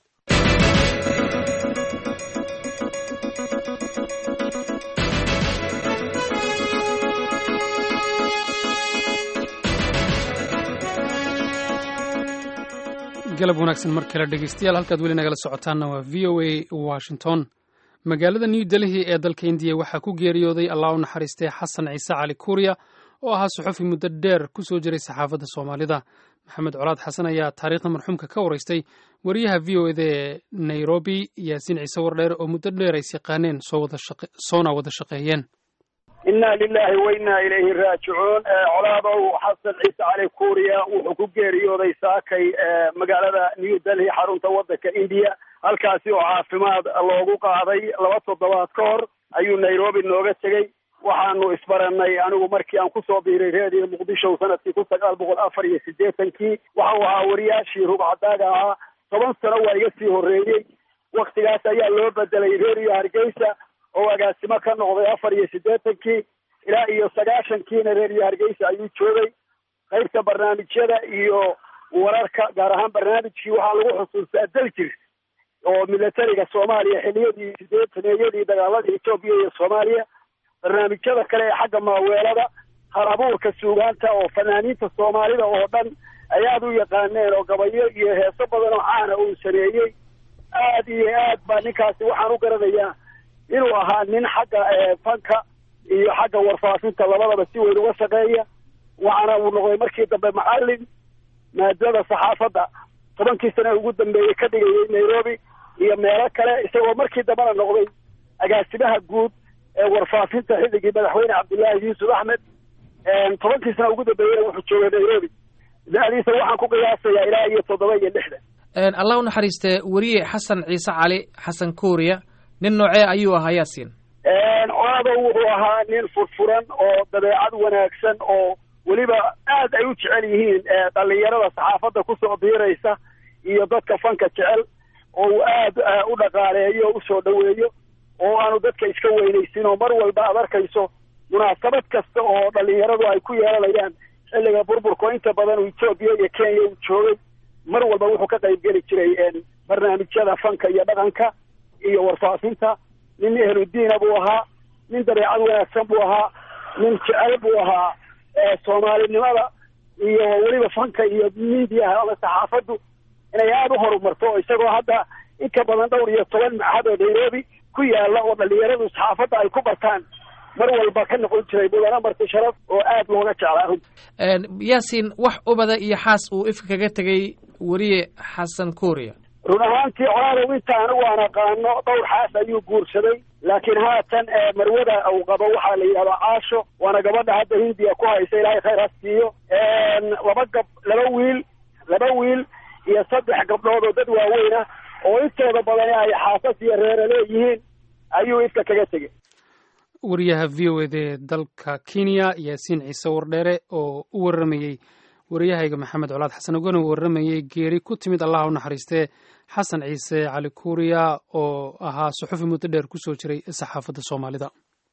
galab wanaagsan mar kale dhegeystayaal halkaad weli nagala socotaanna waa v o a washington magaalada new delhi ee dalka indiya waxaa ku geeriyooday allah u naxariistay xasan ciise cali kuuriya oo ahaa suxufi muddo dheer ku soo jiray saxaafadda soomaalida maxamed colaad xasan ayaa taariikhda marxuumka ka waraystay wariyaha v o eda ee nairobi yaasiin ciise wardheer oo muddo dheer ays yaqaaneen soona wada shaqeeyeen inna lilahi wa inna ilayhi raajicuun colaadow xasan ciise cali kuuriya wuxuu ku geeriyooday saakay magaalada new delhi xarunta waddanka indiya halkaasi oo caafimaad loogu qaaday laba toddobaad ka hor ayuu nairobi nooga tegey waxaanu isbaranay anigu markii aan kusoo biiray reediyo muqdisho sanadkii kun sagaal boqol afar iyo siddeetankii waxau ahaa wariyaashii rugcadaaga ahaa toban sano waa iga sii horreeyey waktigaas ayaa loo bedelay reediyo hargeysa oo agaasimo ka noqday afar iyo siddeetankii ilaa iyo sagaashankiina reediyo hargeysa ayuu joogay qaybta barnaamijyada iyo wararka gaar ahaan barnaamijkii waxaa lagu xusuustaa daljir oo militariga soomaaliya xiliyadii sideetaneeyadii dagaaladii etoobiya iyo soomaaliya barnaamijyada kale ee xagga maaweelada hal abuurka suugaanta oo fanaaniinta soomaalida oo dhan ay aada u yaqaaneen oo gabayo iyo heeso badan oo caana uu sameeyey aad iyo aad baa ninkaasi waxaan u garanayaa inuu ahaa nin xagga fanka iyo xagga warfaafinta labadaba si weyn uga shaqeeya waxaana uu noqday markii dambe macalin maadada saxaafadda tobankii sane ugu dambeeyey ka dhigayay nairobi iyo meelo kale isagoo markii dambena noqday agaasimaha guud ee warfaafinta xilligii madaxweyne cabdullaahi yuusuf axmed tobankii sane ugu dambeeyeyna wuxuu joogay nairobi da-diisa waxaan ku qiyaasayaa ilaa iyo toddoba iyo lixdan allah u naxariistee weriye xasan ciise cali xasan kuuriya nin noocee ayuu ahaa yaasiin coladow wuxuu ahaa nin furfuran oo dabeecad wanaagsan oo weliba aad ay u jecel yihiin dhalinyarada saxaafadda kusoo biiraysa iyo dadka fanka jecel oo uu aad u dhaqaaleeyo o usoo dhoweeyo oo aanu dadka iska weynaysin oo mar walba aad arkayso munaasabad kasta oo dhalinyaradu ay ku yeelanayaan xilliga burburka oo inta badan uu etoobiya iyo kenya uu joogay mar walba wuxuu ka qayb geli jiray barnaamijyada fanka iyo dhaqanka iyo warfaafinta nin ehludiina buu ahaa nin dabeecad wanaagsan buu ahaa nin jecel buu ahaa soomaalinimada iyo weliba fanka iyo miidiyaha ama saxaafaddu inay aada u horumarto oo isagoo hadda in ka badan dhowr iyo toban macahad oo nairobi ku yaala oo dhalinyaradu saxaafadda ay ku bartaan mar walba ka noqon jiray mudana marti sharaf oo aad looga jeclaa runta yaasiin wax ubada iyo xaas uu ifka kaga tegay weriye xasan kuuriya run ahaantii colaadow inta anigu aan aqaano dhowr xaas ayuu guursaday laakiin haatan marwada uu qabo waxaa la yidhahdaa caasho waana gabadha hadda hindiya ku haysa ilaahay khayr ha siiyo laba gab laba wiil laba wiil iyo saddex gabdhood oo dad waaweyn ah oo intooda badani ay xaasas iyo reere leeyihiin ayuu ifka kaga tegey wariyaha v o eda ee dalka kenya yaasiin ciise wardheere oo u waramayey wariyahayga maxamed colaad xasan ogana u waramayey geeri ku timid allaha u naxariistee xasan ciise cali kuuriya oo ahaa suxufi muddo dheer ku soo jiray saxaafadda soomaalida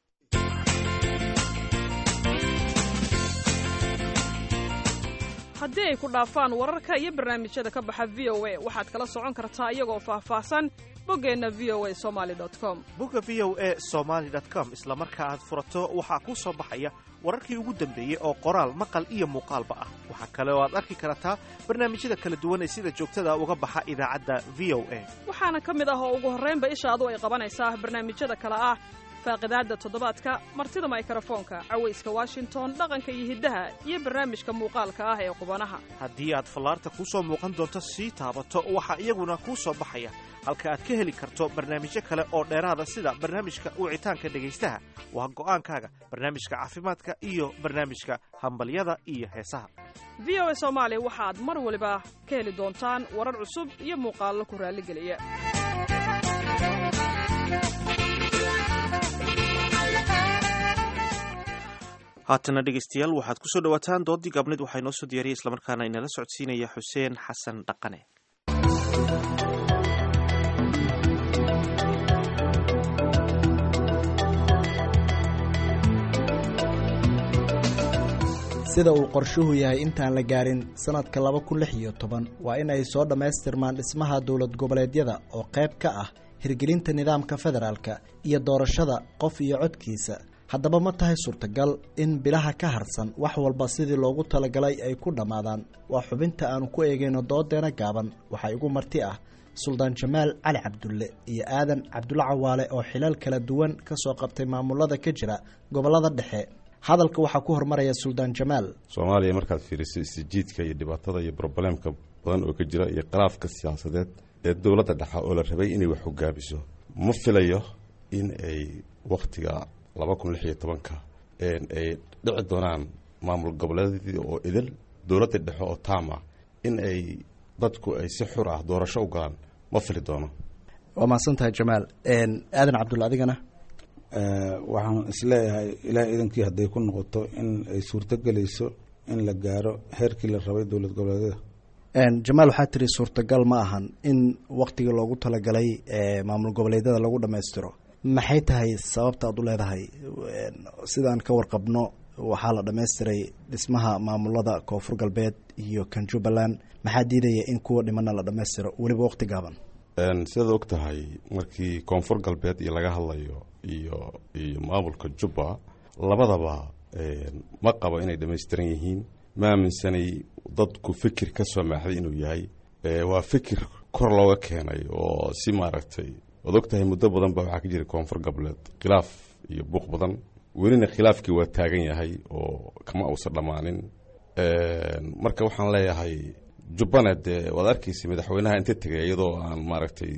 haddii ay ku dhaafaan wararka iyo barnaamijyada ka baxa v o a waxaad kala socon kartaa iyagoo faahfaahsan boggeenna v o a somaali com bogga v o a somaali com isla marka aad furato waxaa kuu soo baxaya wararkii ugu dambeeyey oo qoraal maqal iyo muuqaalba ah waxaa kale oo aad arki kartaa barnaamijyada kala duwan ee sida joogtada uga baxa idaacadda v o a waxaana ka mid ah oo ugu horraynba ishaadu ay qabanaysaa barnaamijyada kale ah faaqidaadda toddobaadka martida maykrofoonka cawayska washington dhaqanka iyo hiddaha iyo barnaamijka muuqaalka ah ee qubanaha haddii aad fallaarta kuu soo muuqan doonto sii taabato waxaa iyaguna kuu soo baxaya halka aad ka heli karto barnaamijyo kale oo dheeraada sida barnaamijka wicitaanka dhegaystaha waa go'aankaaga barnaamijka caafimaadka iyo barnaamijka hambalyada iyo heesaha v o a soomaali waxaad mar waliba ka heli doontaan warar cusub iyo muuqaallo ku raalligeliya haatana dhegaystayaal waxaad ku soo dhowaataan doodii gaabnid waxaa inoo soo diyaariyay islamarkaana inala socodsiinaya xuseen xasan dhaqane sida uu qorshuhu yahay intaan la gaarin sannadka laba kun lix iyo toban waa in ay soo dhammaystirmaan dhismaha dowlad goboleedyada oo qayb ka ah hirgelinta nidaamka federaalka iyo doorashada qof iyo codkiisa haddaba ma tahay suurtagal in bilaha ka harsan wax walba sidii loogu talagalay ay ku dhammaadaan waa xubinta aanu ku eegayno doodeena gaaban waxaa igu marti ah suldaan jamaal cali cabdulle iyo aadan cabdulle cawaale oo xilal kala duwan ka soo qabtay maamulada ka jira gobollada dhexe hadalka waxaa ku hormaraya suldaan jamaal soomaaliya markaad fiiriso isjiidka iyo dhibaatada iyo broblemka badan oo ka jira iyo khilaafka siyaasadeed ee dowladda dhexe oo la rabay inay wax hogaabiso ma filayo in ay wakhtiga laba kun lix iyo tobanka ay dhici doonaan maamul goboleedyadii oo idil dowladda dhexe oo taama in ay dadku ay si xur ah doorasho u galaan ma fili doono waa mahadsan tahay jamaal aadan cabdulle adigana waxaan isleeyahay ilaah idankii hadday ku noqoto in ay suurto gelayso in la gaaro heerkii la rabay dowlad goboleedyada jamaal waxaa tiri suurtagal ma ahan in waktigii loogu talagalay maamul goboleedyada lagu dhammaystiro maxay tahay sababta aad u leedahay sidaan ka warqabno waxaa la dhammaystiray dhismaha maamulada koonfur galbeed iyo kan jubbaland maxaa diidaya in kuwa dhimana la dhammaystiro weliba waqti gaaban sidaad og tahay markii koonfur galbeed iyo laga hadlayo iyo iyo maamulka jubba labadaba ma qabo inay dhammaystiran yihiin ma aaminsanay dadku fikir ka soo maaxday inuu yahay waa fikir kor looga keenay oo si maaragtay waad og tahay muddo badan ba waxaa ka jira koonfur galbeed khilaaf iyo buuq badan welina khilaafkii waa taagan yahay oo kama uusan dhammaanin marka waxaan leeyahay jubbana dee waad arkaysa madaxweynaha inta tegay iyadoo aan maaragtay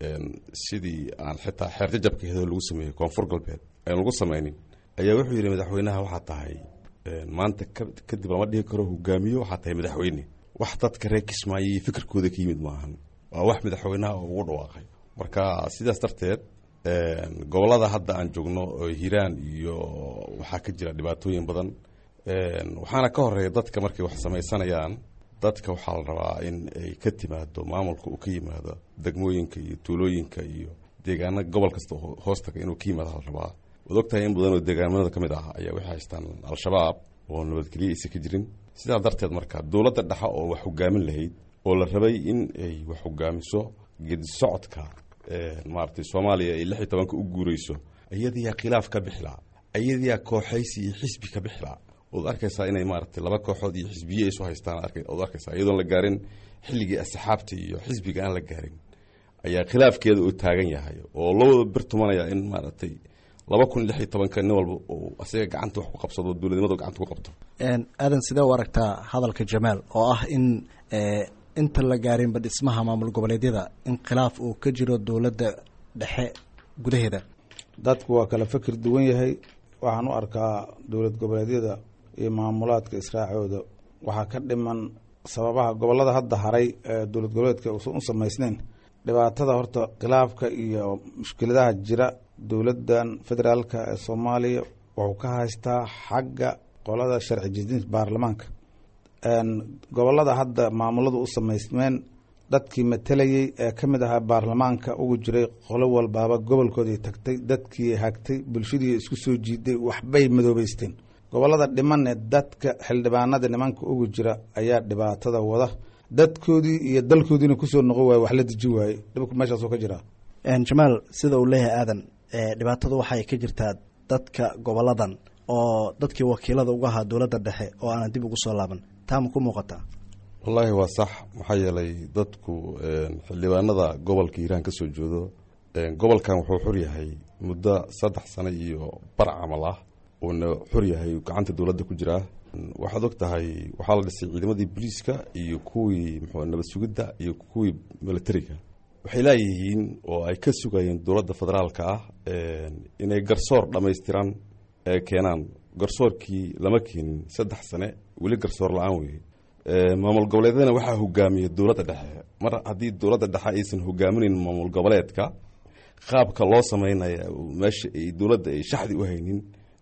sidii aan xitaa xeerjajabka hedoo lagu sameeyey koonfur galbeed aan lagu samaynin ayaa wuxuu yidhi madaxweynaha waxaa tahay maanta kadib lama dhihi karo hogaamiyo waxaa tahay madaxweyne wax dadka reer kismaayo iyo fikirkooda ka yimid maahan waa wax madaxweynaha oo ugu dhawaaqay marka sidaas darteed gobollada hadda aan joogno oo hiiraan iyo waxaa ka jira dhibaatooyin badan waxaana ka horeeya dadka markay wax samaysanayaan dadka waxaa la rabaa in ay ka timaado maamulka uu ka yimaado degmooyinka iyo tuulooyinka iyo deegaana gobol kasta hoostaga inuu ka yimaado la rabaa waad ogtahay in badan oo deegaanimada ka mid ah ayaa waxay haystaan al-shabaab oo nabadgelyo aysan ka jirin sidaa darteed marka dowladda dhexe oo wax hogaamin lahayd oo la rabay in ay wax hogaamiso gedi socodka maaragtay soomaaliya ay lix iyo tobanka u guureyso iyadiyaa khilaaf ka bixilaa iyadiyaa kooxaysi iyo xisbi ka bixilaa ood arkaysaa inay maaragtay laba kooxood iyo xisbiye isu haystaan ood arkaysaa iyadoon la gaarin xilligii asxaabta iyo xisbiga aan la gaarin ayaa khilaafkeeda uu taagan yahay oo loo wada bir tumanaya in maaragtay laba kun lix iyo tobanka nin walba uu asaga gacanta wax ku qabsado dowladnimadu gacanta ku qabto aadan sidee u aragtaa hadalka jamaal oo ah in inta la gaarinba dhismaha maamul goboleedyada in khilaaf uu ka jiro dowladda dhexe gudaheeda dadku waa kala fikir duwan yahay waxaan u arkaa dowlad goboleedyada iyo maamulaadka israacooda waxaa ka dhiman sababaha gobolada hadda haray ee dowlad goboleedka uusan u samaysnayn dhibaatada horta khilaafka iyo mushkiladaha jira dowladdan federaalka ee soomaaliya wuxuu ka haystaa xagga qolada sharci jidinta baarlamaanka gobolada hadda maamuladu u samaysmeen dadkii matalayey ee ka mid ahaa baarlamaanka ugu jiray qolo walbaaba gobolkoodii tagtay dadkii hagtay bulshadii isku soo jiiday waxbay madoobeysteen gobolada dhimanne dadka xildhibaanada nimanka ugu jira ayaa dhibaatada wada dadkoodii iyo dalkoodiina kusoo noqon waaye wax la deji waaye dhibku meeshaasoo ka jira jamaal sida uu leeyahay aadan dhibaatadu waxay ka jirtaa dadka goboladan oo dadkii wakiilada uga ahaa dowladda dhexe oo aanan dib ugu soo laaban taa ma ku muuqataa wallaahi waa sax maxaa yeelay dadku xildhibaanada gobolka hiiraan ka soo jeedo gobolkan wuxuu xor yahay muddo saddex sano iyo bar camal ah uuna xor yahay gacanta dowladda ku jiraa waxaad og tahay waxaa la dhisay ciidamadii booliiska iyo kuwii muxuu nabad sugidda iyo kuwii militariga waxay leeyihiin oo ay ka sugayeen dowladda federaalka ah inay garsoor dhammaystiran ee keenaan garsoorkii lama keenin saddex sane weli garsoor la-aan weye maamul goboleedyadana waxaa hogaamiya dowladda dhexe mar haddii dowladda dhexe aysan hogaaminayn maamul goboleedka qaabka loo sameynaya meesha ay dowladda ay shaxdi u haynin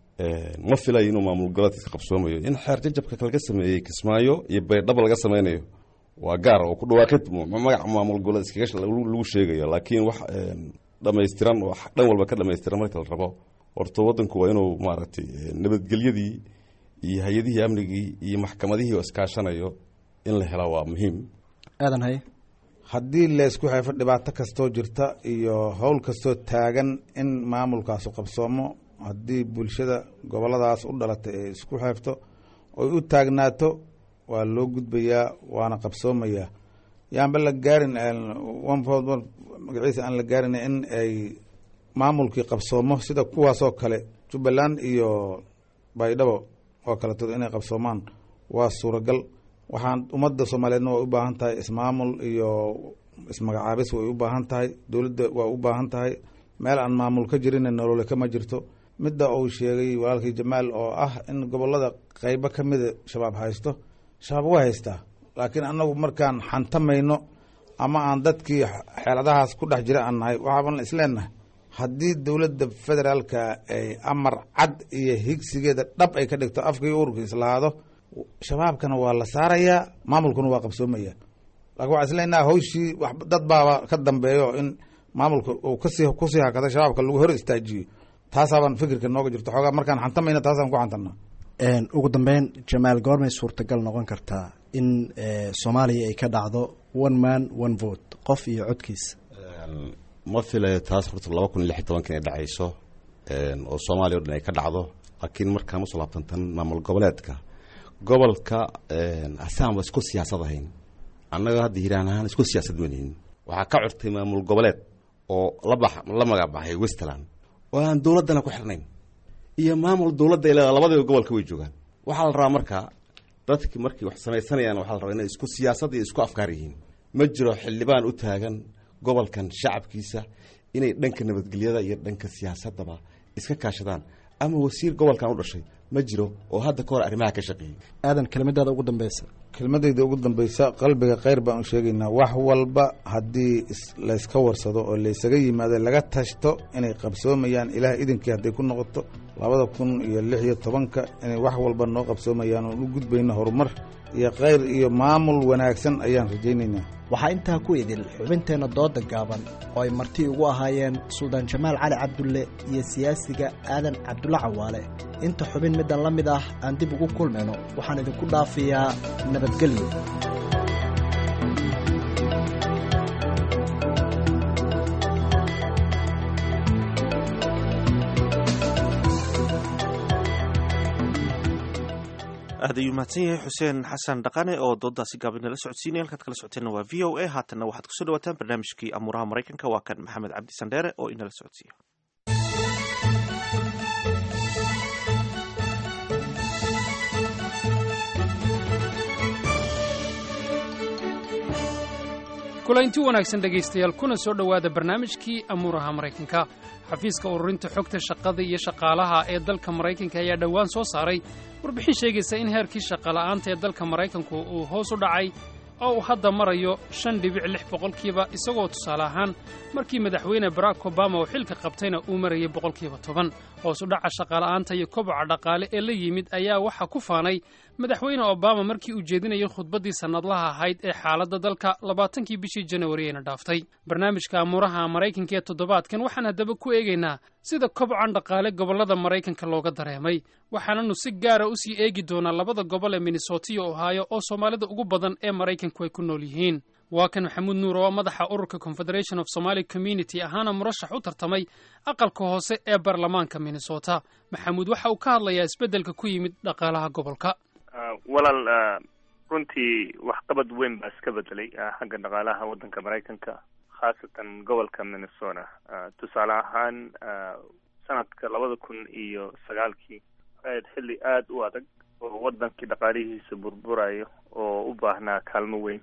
ma filayo inuu maamul goboleedka qabsoomayo in xeer jajabka laga sameeyey kismaayo iyo baydhabo laga sameynayo waa gaar oo ku dhawaaqid magaca maamul goboleed iskaga lagu sheegayo laakiin wax dhammaystiran oo dhan walba ka dhammaystiran marka la rabo horta waddanku waa inuu maaragtay nabadgelyadii iyo hay-adihii amnigii iyo maxkamadihii oo iskaashanayo in la hela waa muhiim aadan haye haddii laysku xeefo dhibaato kastoo jirta iyo howl kastoo taagan in maamulkaasu qabsoomo haddii bulshada goboladaas u dhalatay ay isku xeefto oy u taagnaato waa loo gudbayaa waana qabsoomayaa yaanba la gaarin magaciisa aan la gaarin in ay maamulkii qabsoomo sida kuwaasoo kale jubbaland iyo baydhabo oo kaletood inay qabsoomaan waa suuragal waxaan ummadda soomaaliyeedna way u baahan tahay ismaamul iyo ismagacaabis way u baahan tahay dowladda waa u baahan tahay meel aan maamul ka jirin nolole kama jirto midda uu sheegay walaalkii jamaal oo ah in gobolada qeybo ka mida shabaab haysto shabaab waa haystaa laakiin annagu markaan xantamayno ama aan dadkii xeeladahaas ku dhex jira aan nahay waxaaban isleenahay haddii dowladda federaalka ay amar cad iyo higsigeeda dhab ay ka dhigto afkii ururka islahaado shabaabkana waa la saarayaa maamulkuna waa qabsoomaya laakiin waxaan isleenaha hawshii dad baaba ka dambeeyo in maamulka uu kasii kusii hakada shabaabka lagu hor istaajiyo taasaabaan fikirka nooga jirto xoogaa markaan xantamayna taasaan ku xantanaa ugu dambeyn jamaal goormay suurtagal noqon kartaa in soomaaliya ay ka dhacdo one man one vote qof iyo codkiisa ma filayo taas horta laba kun iyo lix iyo tobanka inay dhacayso oo soomaaliya o dhan ay ka dhacdo laakiin markaan usoo laabtantan maamul goboleedka gobolka asaan ba isku siyaasad ahayn annaga hadda hiiraan ahaan isku siyaasad manihin waxaa ka curtay maamul goboleed oo labax la magacbaxay westland oo aan dowladdana ku xirnayn iyo maamul dowladda ay leedahay labadiba gobolka way joogaan waxaa la rabaa marka dadki markay wax samaysanayaan waxaa la rabaa inay isku siyaasad iyo isku afkaar yihiin ma jiro xildhibaan u taagan gobolkan shacabkiisa inay dhanka nabadgelyada iyo dhanka siyaasadaba iska kaashadaan ama wasiir gobolkan u dhashay ma jiro oo hadda ka hor arrimaha ka shaqeeyey aadan kelmadaada ugu dambeysa kelmadayda ugu dambeysa qalbiga kheyr baan u sheegaynaa wax walba haddii layska warsado oo laysaga yimaado laga tashto inay qabsoomayaan ilaah idinkii hadday ku noqoto labada kun iyo lix iyo tobanka inay wax walba noo qabsoomayaan oon u gudbayno horumar iyo kheyr iyo maamul wanaagsan ayaan rajaynaynaa waxaa intaa ku idil xubinteenna dooda gaaban oo ay marti ugu ahaayeen suldaan jamaal cali cabdulle iyo siyaasiga aadan cabdulle cawaale inta xubin middan la mid ah aan dib ugu kulmayno waxaan idinku dhaafayaa nabadgelyo aad ayuu mahadsan yahay xuseen xasan dhaqane oo doodaasi gaabinala socodsiinaya halkaad kala socoteenna waa v o a haatanna waxaad kusoo dhawaataan barnaamijkii amuuraha maraykanka waa kan maxamed cabdi sandheere oo inala socodsiiya kulaynti wanaagsan dhegaystayaal kuna soo dhowaada barnaamijkii amuuraha maraykanka xafiiska ururinta xogta shaqada iyo shaqaalaha ee dalka maraykanka ayaa dhowaan soo saaray warbixin sheegaysa in heerkii shaqala'aanta ee dalka maraykanku uu hoos u dhacay oo uu hadda marayo shan dhibic lix boqolkiiba isagoo tusaale ahaan markii madaxweyne barack obama uu xilka qabtayna uu marayay boqolkiiba toban hoos u dhaca shaqala'aanta iyo koboca dhaqaale ee la yimid ayaa waxaa ku faanay madaxweyne obama markii uu jeedinayay khudbaddii sannadlaha ahayd ee xaaladda dalka labaatankii bishii janawari ayna dhaaftay barnaamijka amuuraha maraykanka ee toddobaadkan waxaan haddaba ku eegaynaa sida kobcan dhaqaale gobollada maraykanka looga dareemay waxaananu si gaara u sii eegi doonaa labada gobol ee minnesota iyo ohaayo oo soomaalida ugu badan ee maraykanku ay ku nool yihiin waa kan maxamuud nuur oo madaxa ururka confederation of somaali community ahaana murashax u tartamay aqalka hoose ee baarlamaanka minnesota maxamuud waxa uu ka hadlayaa isbeddelka ku yimid dhaqaalaha gobolka walaal runtii waxqabad weyn baa iska bedelay xagga dhaqaalaha waddanka maraykanka khaasatan gobolka minnesota tusaale ahaan sanadka labada kun iyo sagaalkii aad xilli aada u adag oo waddankii dhaqaalihiisa burburayo oo u baahnaa kaalmo weyn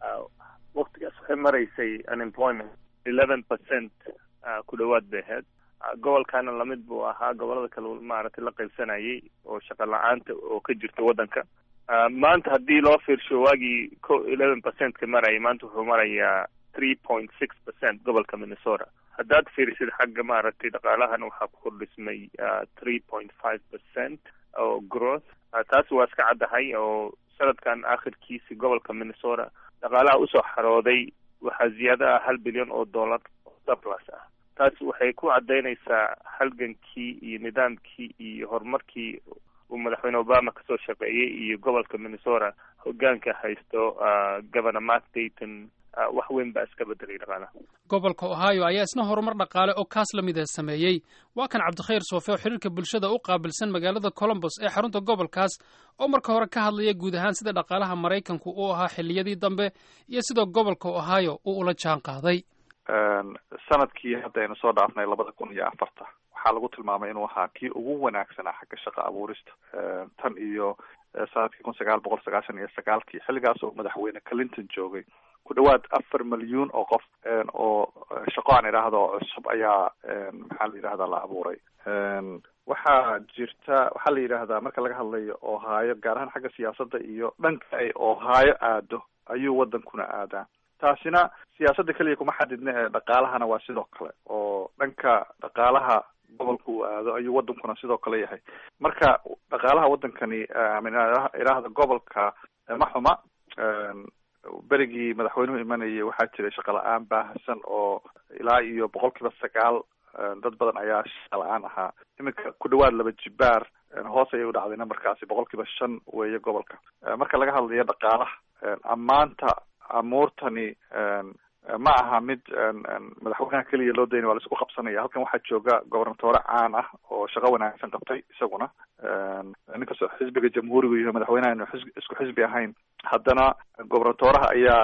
waktigaas waxay maraysay unemployment eleven percent ku dhowaad bay ahayd gobolkana lamid buu ahaa gobolada kale maaragtay la qaybsanayay oo shaqa la-aanta oo ka jirta waddanka maanta haddii loo fiirsho waagii ko eleven percent ka marayay maanta wuxuu marayaa three point six percent gobolka minnesota haddaad fiirisid xagga maaragtay dhaqaalahana waxaa ku kordhismay three point five percent oo growth taasi waa iska caddahay oo sanadkan akhirkiisi gobolka minnesota dhaqaalaha usoo xarooday waxaa ziyaado ah hal bilyan oo dollar oo surplus ah taasi waxay ku caddaynaysaa halgankii iyo nidaamkii iyo horumarkii uu madaxweyne obama kasoo shaqeeyey iyo gobolka minnesota hogaanka haysto governor mark dayton wax weyn baa iska bedelay dhaqaalaha gobolka ohio ayaa isna horumar dhaqaale oo kaas la mida sameeyey waa kan cabdikhayr soofe oo xiriirka bulshada u qaabilsan magaalada colombos ee xarunta gobolkaas oo marka hore ka hadlaya guud ahaan sida dhaqaalaha maraykanku uu ahaa xilliyadii dambe iyo sidoo gobolka ohio uu ula jaan qaaday sanadkii hadda aynu soo dhaafnay labada kun iyo afarta waxaa lagu tilmaamay inuu ahaa kii ugu wanaagsanaa xagga shaqa abuurista tan iyo sanadkii kun sagaal boqol sagaashan iyo sagaalkii xilligaas oo madaxweyne clinton joogay ku dhawaad afar milyuun oo qof oo shaqo aan idhaahdo cusub ayaa maxaa la yidhahdaa la abuuray waxaa jirta waxaa la yidhaahdaa marka laga hadlayo ohaayo gaar ahaan xagga siyaasadda iyo dhanka ay ohaayo aado ayuu wadankuna aadaa taasina siyaasadda keliya kuma xadidna ee dhaqaalahana waa sidoo kale oo dhanka dhaqaalaha gobolka uu aado ayuu wadankuna sidoo kale yahay marka dhaqaalaha wadankani idhaahda gobolka ma xuma berigii madaxweynuhu imanayay waxaa jiray shaqa la-aan baahsan oo ilaa iyo boqol kiiba sagaal dad badan ayaa shaqa la-aan ahaa iminka ku dhawaad laba jibaar hoos ayay u dhacday numberkaasi boqol kiiba shan weeye gobolka marka laga hadlayo dhaqaalaha ammaanta amuurtani ma aha mid madaxweynaha keliya loo daynay waa la isku qabsanaya halkan waxaa jooga gobernatore caan ah oo shaqo wanaagsan qabtay isaguna ninkastoo xisbiga jamhuurigu iyo madaxweynaha inu xis isku xisbi ahayn haddana gobernatoraha ayaa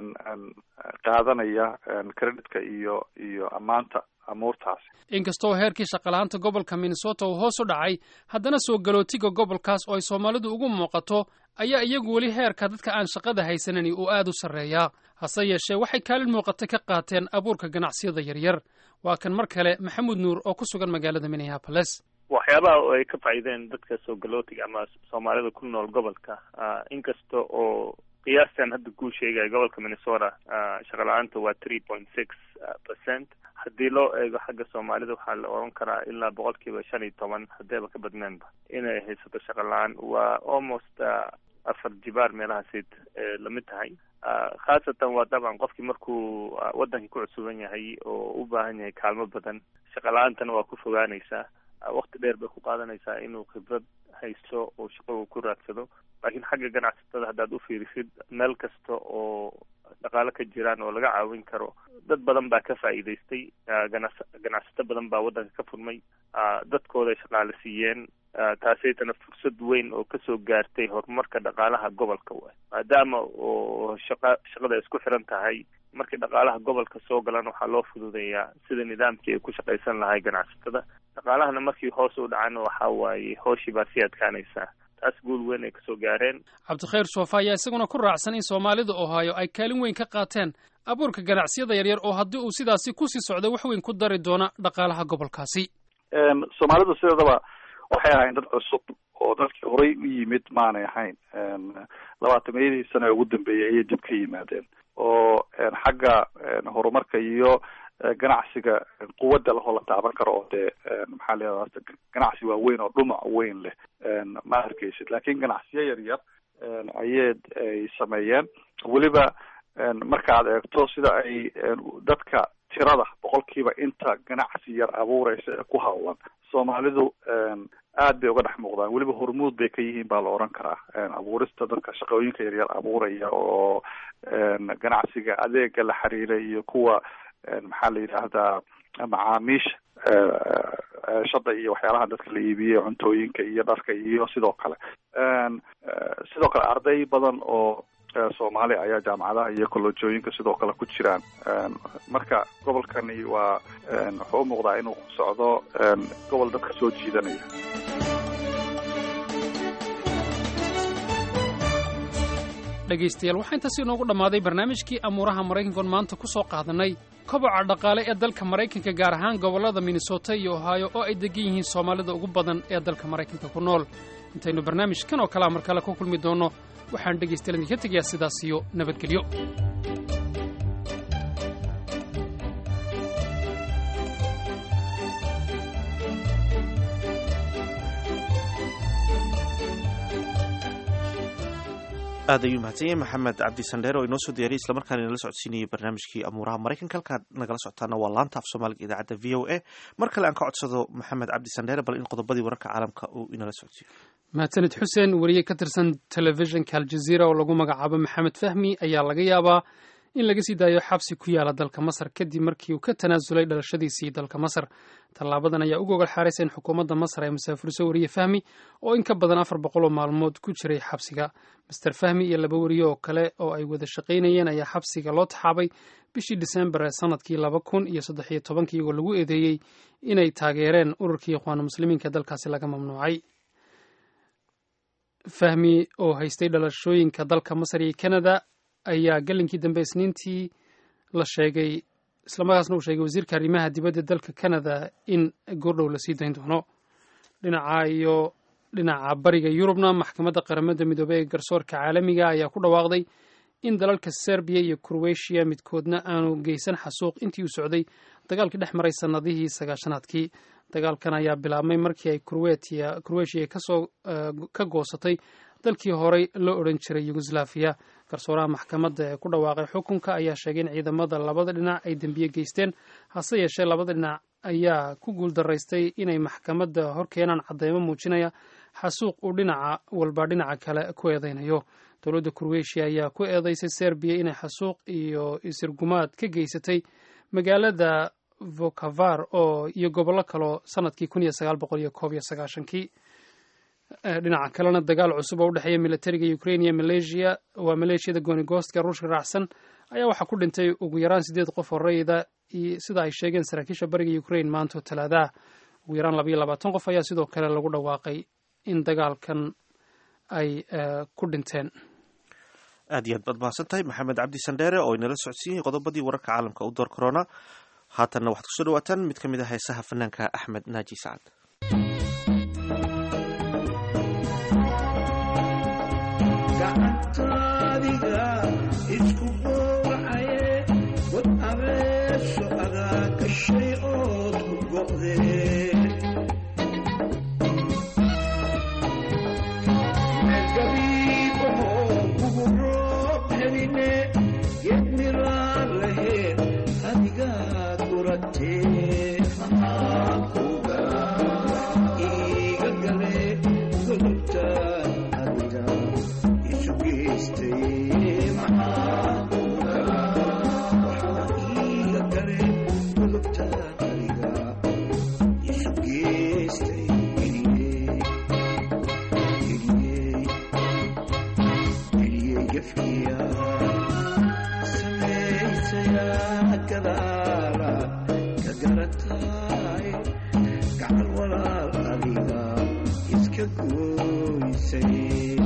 qaadanaya creditka iyo iyo ammaanta amuurtaasi inkastoo heerkii shaqalahaanta gobolka minnesota uu hoos u dhacay haddana soo galootiga gobolkaas oo ay soomaalidu ugu muuqato ayaa iyagu weli heerka dadka aan shaqada haysanani uu aad u sarreeyaa hase yeeshee waxay kaalin muuqata ka qaateen abuurka ganacsiyada yaryar waa kan mar kale maxamuud nuur oo ku sugan magaalada minneapolis waxyaabaha ay ka faa'iideen dadka soo galootiga ama soomaalida ku nool gobolka inkasta oo qiyaastan hadda kuu sheegaya gobolka minnesota shaqa la-aanta waa three point six percent haddii loo eego xagga soomaalida waxaa la oran karaa ilaa boqol kiiba shan iyo toban hadeeba ka badneenba inay haysato shaqa la-aan waa almost afar jibaar meelahaasid lamid tahay khaasatan waa dabcan qofkii markuu wadankii ku cusuban yahay oo u baahan yahay kaalmo badan shaqa la-aantana waa ku fogaanaysaa waqti dheer bay ku qaadanaysaa inuu khibrad haysto oo shaqo ku raadsado laakiin xagga ganacsatada haddaad u fiirisid meel kasta oo dhaqaalo ka jiraan oo laga caawin karo dad badan baa ka faa'iidaystay ganas ganacsato badan baa waddanka ka furmay dadkooday shaqaale siiyeen taasaytana fursad weyn oo kasoo gaartay horumarka dhaqaalaha gobolka w maadaama oo shaqa shaqada isku xiran tahay markii dhaqaalaha gobolka soo galan waxaa loo fududeeyaa sida nidaamkii ay ku shaqaysan lahay ganacsatada dhaqaalahana markii hoos u dhacan waxa waaye hooshii baa sii adkaanaysaa taas guul weyn ay kasoo gaareen cabdikhayr soofa ayaa isaguna ku raacsan in soomaalida ohaayo ay kaalin weyn ka qaateen abuurka ganacsiyada yaryar oo haddii uu sidaasi kusii socdo wax weyn ku dari doona dhaqaalaha gobolkaasi soomaalidu sideedaba waxay ahayn dad cusub oo dadkii horay u yimid maanay ahayn labaatameyadii sano ee ugu dambeeyay ayay dib ka yimaadeen oo xagga horumarka iyo ganacsiga quwadda lahoo la taaban karo oo dee maxaa la ganacsi waaweyn oo dhumac weyn leh ma arkaysid laakiin ganacsiyo yar yar ayay ay sameeyeen weliba marka aad eegto sida ay dadka tirada boqolkiiba inta ganacsi yar abuureysa ee ku hawlan soomaalidu aad bay uga dhex muuqdaan weliba hormuud bay ka yihiin baa la oran karaa abuurista dadka shaqooyinka yaryar abuuraya oo ganacsiga adeega la xiriira iyo kuwa maxaa la yidhaahdaa macaamiisha shada iyo waxyaalaha dadka la iibiyey cuntooyinka iyo dharka iyo sidoo kale sidoo kale arday badan oo soomaali ayaa jaamacadaha iyo kolojooyinka sidoo kale ku jiraan marka gobolkani waa wuxuu u muuqdaa inuu ku socdo gobol dadka soo jiidanaya dhegaystayaal waxaa intaasi inoogu dhammaaday barnaamijkii amuuraha maraykankoon maanta ku soo qaadanay koboca dhaqaale ee dalka maraykanka gaar ahaan gobollada minnesota iyo ohaayo oo ay degan yihiin soomaalida ugu badan ee dalka maraykanka ku nool intaynu barnaamijkan oo kalea mar kale ku kulmi doonno waxaan dhegaystayaal idinka tegayaa sidaas iyo nabadgelyo aad ayuu mahadsan yahay maxamed cabdi sandheer oo inoo soo diyaariyay islamarkaana inala socodsiinayay barnaamijkii amuuraha maraykanka halkaad nagala socotaana waa laanta af soomaaliga idaacadda v o a mar kale aan ka codsado maxamed cabdi sandheere bal in qodobadii wararka caalamka uu inala socodsiiyo mahadsanid xuseen weriye ka tirsan telefishinka aljaziira oo lagu magacaabo maxamed fahmi ayaa laga yaabaa in laga sii daayo xabsi ku yaala dalka masar kadib markii uu ka tanaasulay dhalashadiisii dalka masar tallaabadan ayaa u gogol xaaraysa in xukuumadda masar ay masaafuriso weriye fahmi oo in ka badan afar boqol oo maalmood ku jiray xabsiga master fahmi iyo laba weriye oo kale oo ay wada shaqaynayeen ayaa xabsiga loo taxaabay bishii disembar ee sanadkii laba kun iyo saddex iyo tobankii iyagoo lagu eedeeyey inay taageereen ururkii ikhwaanu muslimiinka dalkaasi laga mamnuucay fahmi oo haystay dhalashooyinka dalka masar iyo canada ayaa galinkii dambe isniintii la sheegay islamarkaasna uu sheegay wasiirka arrimaha dibadda dalka canada in goordhow la sii dayn doono dhinaca iyo dhinaca bariga yurubna maxkamadda qaramada midoobey ee garsoorka caalamiga ayaa ku dhawaaqday in dalalka serbiya iyo kurweshiya midkoodna aanu geysan xasuuq intii uu socday dagaalkii dhex maray sannadihii sagaashanaadkii dagaalkan ayaa bilaabmay markii ay kurweshiya kasoo ka goosatay dalkii horey loo odhan jiray yugoslafiya garsooraha maxkamadda ee ku dhawaaqay xukunka ayaa sheegay in ciidamada labada dhinac ay dembiye geysteen hase yeeshee labada dhinac ayaa ku guuldaraystay inay maxkamadda hor keenaan cadeymo muujinaya xasuuq uu dhinaca walba dhinaca kale ku eedeynayo dowladda kurweshiya ayaa ku eedeysay serbiya inay xasuuq iyo isirgumaad ka geysatay magaalada vokavar oo iyo gobollo kaloo sanadkii kun iyo sagaal boqol iyo koob iyo sagaashankii dhinaca kalena dagaal cusub oo u dhexeeya militariga ukraine iyo malaysia waa maleeshiyada goonigoostka ruushka raacsan ayaa waxaa ku dhintay ugu yaraan sideed qof oo rayida sida ay sheegeen saraakiisha bariga ukraine maanta talaadaha ugu yaraan labayo labaatan qof ayaa sidoo kale lagu dhawaaqay in dagaalkan ay ku dhinteen aad iyo aad baad mahadsan tahay maxamed cabdi sandheere oo inala socodsiiyey qodobadii wararka caalamka u door corona haatanna waxaad kusoo dhawaataan mid ka mid a heesaha fanaanka axmed naaji sacad gacantaadiga isku gowracaye wad abeeso adaa gashay ood ku go'dee meelgabiibahoo kugu roob heline geed miraan laheed adigaa guratee iiga gale godobta adiga gacal walaal adiga iska gooysay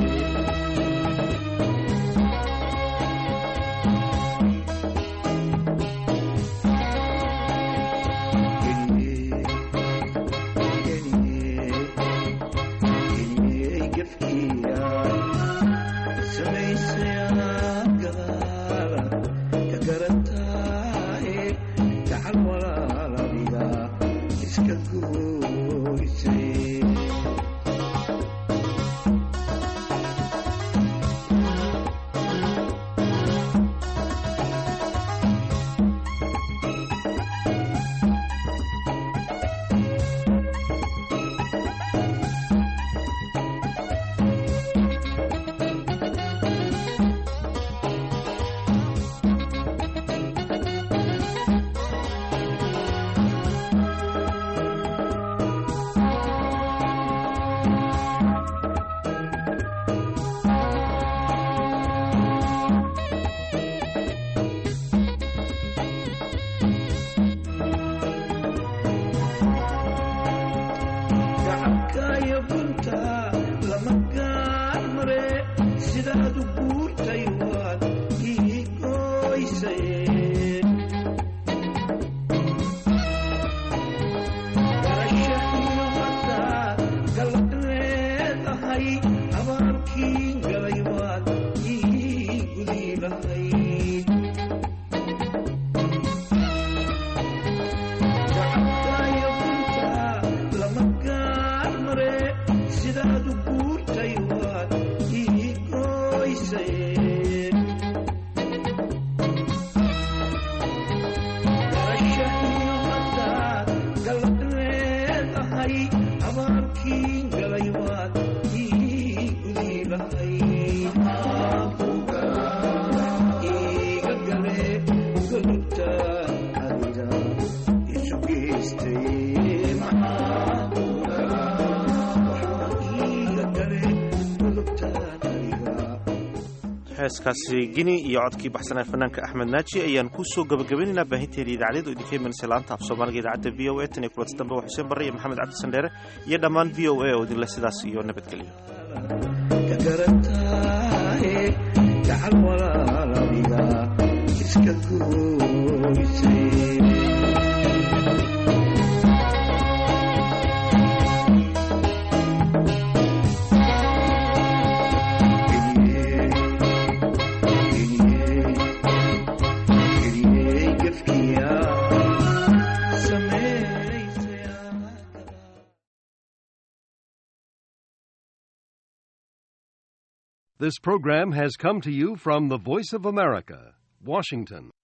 heeskaasi gini iyo codkii baxsanaa fanaanka axmed naaji ayaan ku soo gabagabaynaynaa baahinteedii idaacadeed oo idinka imanaysa laanta af soomaaliga idaacadda v o a tan iyo kulanti dambe waa xuseen barre iyo maxamed cabdi sandheere iyo dhammaan v o a oo idinle sidaas iyo nabadgelyo gacal walaalabiga iska gooysay This program has come to you from the Voice of America, Washington.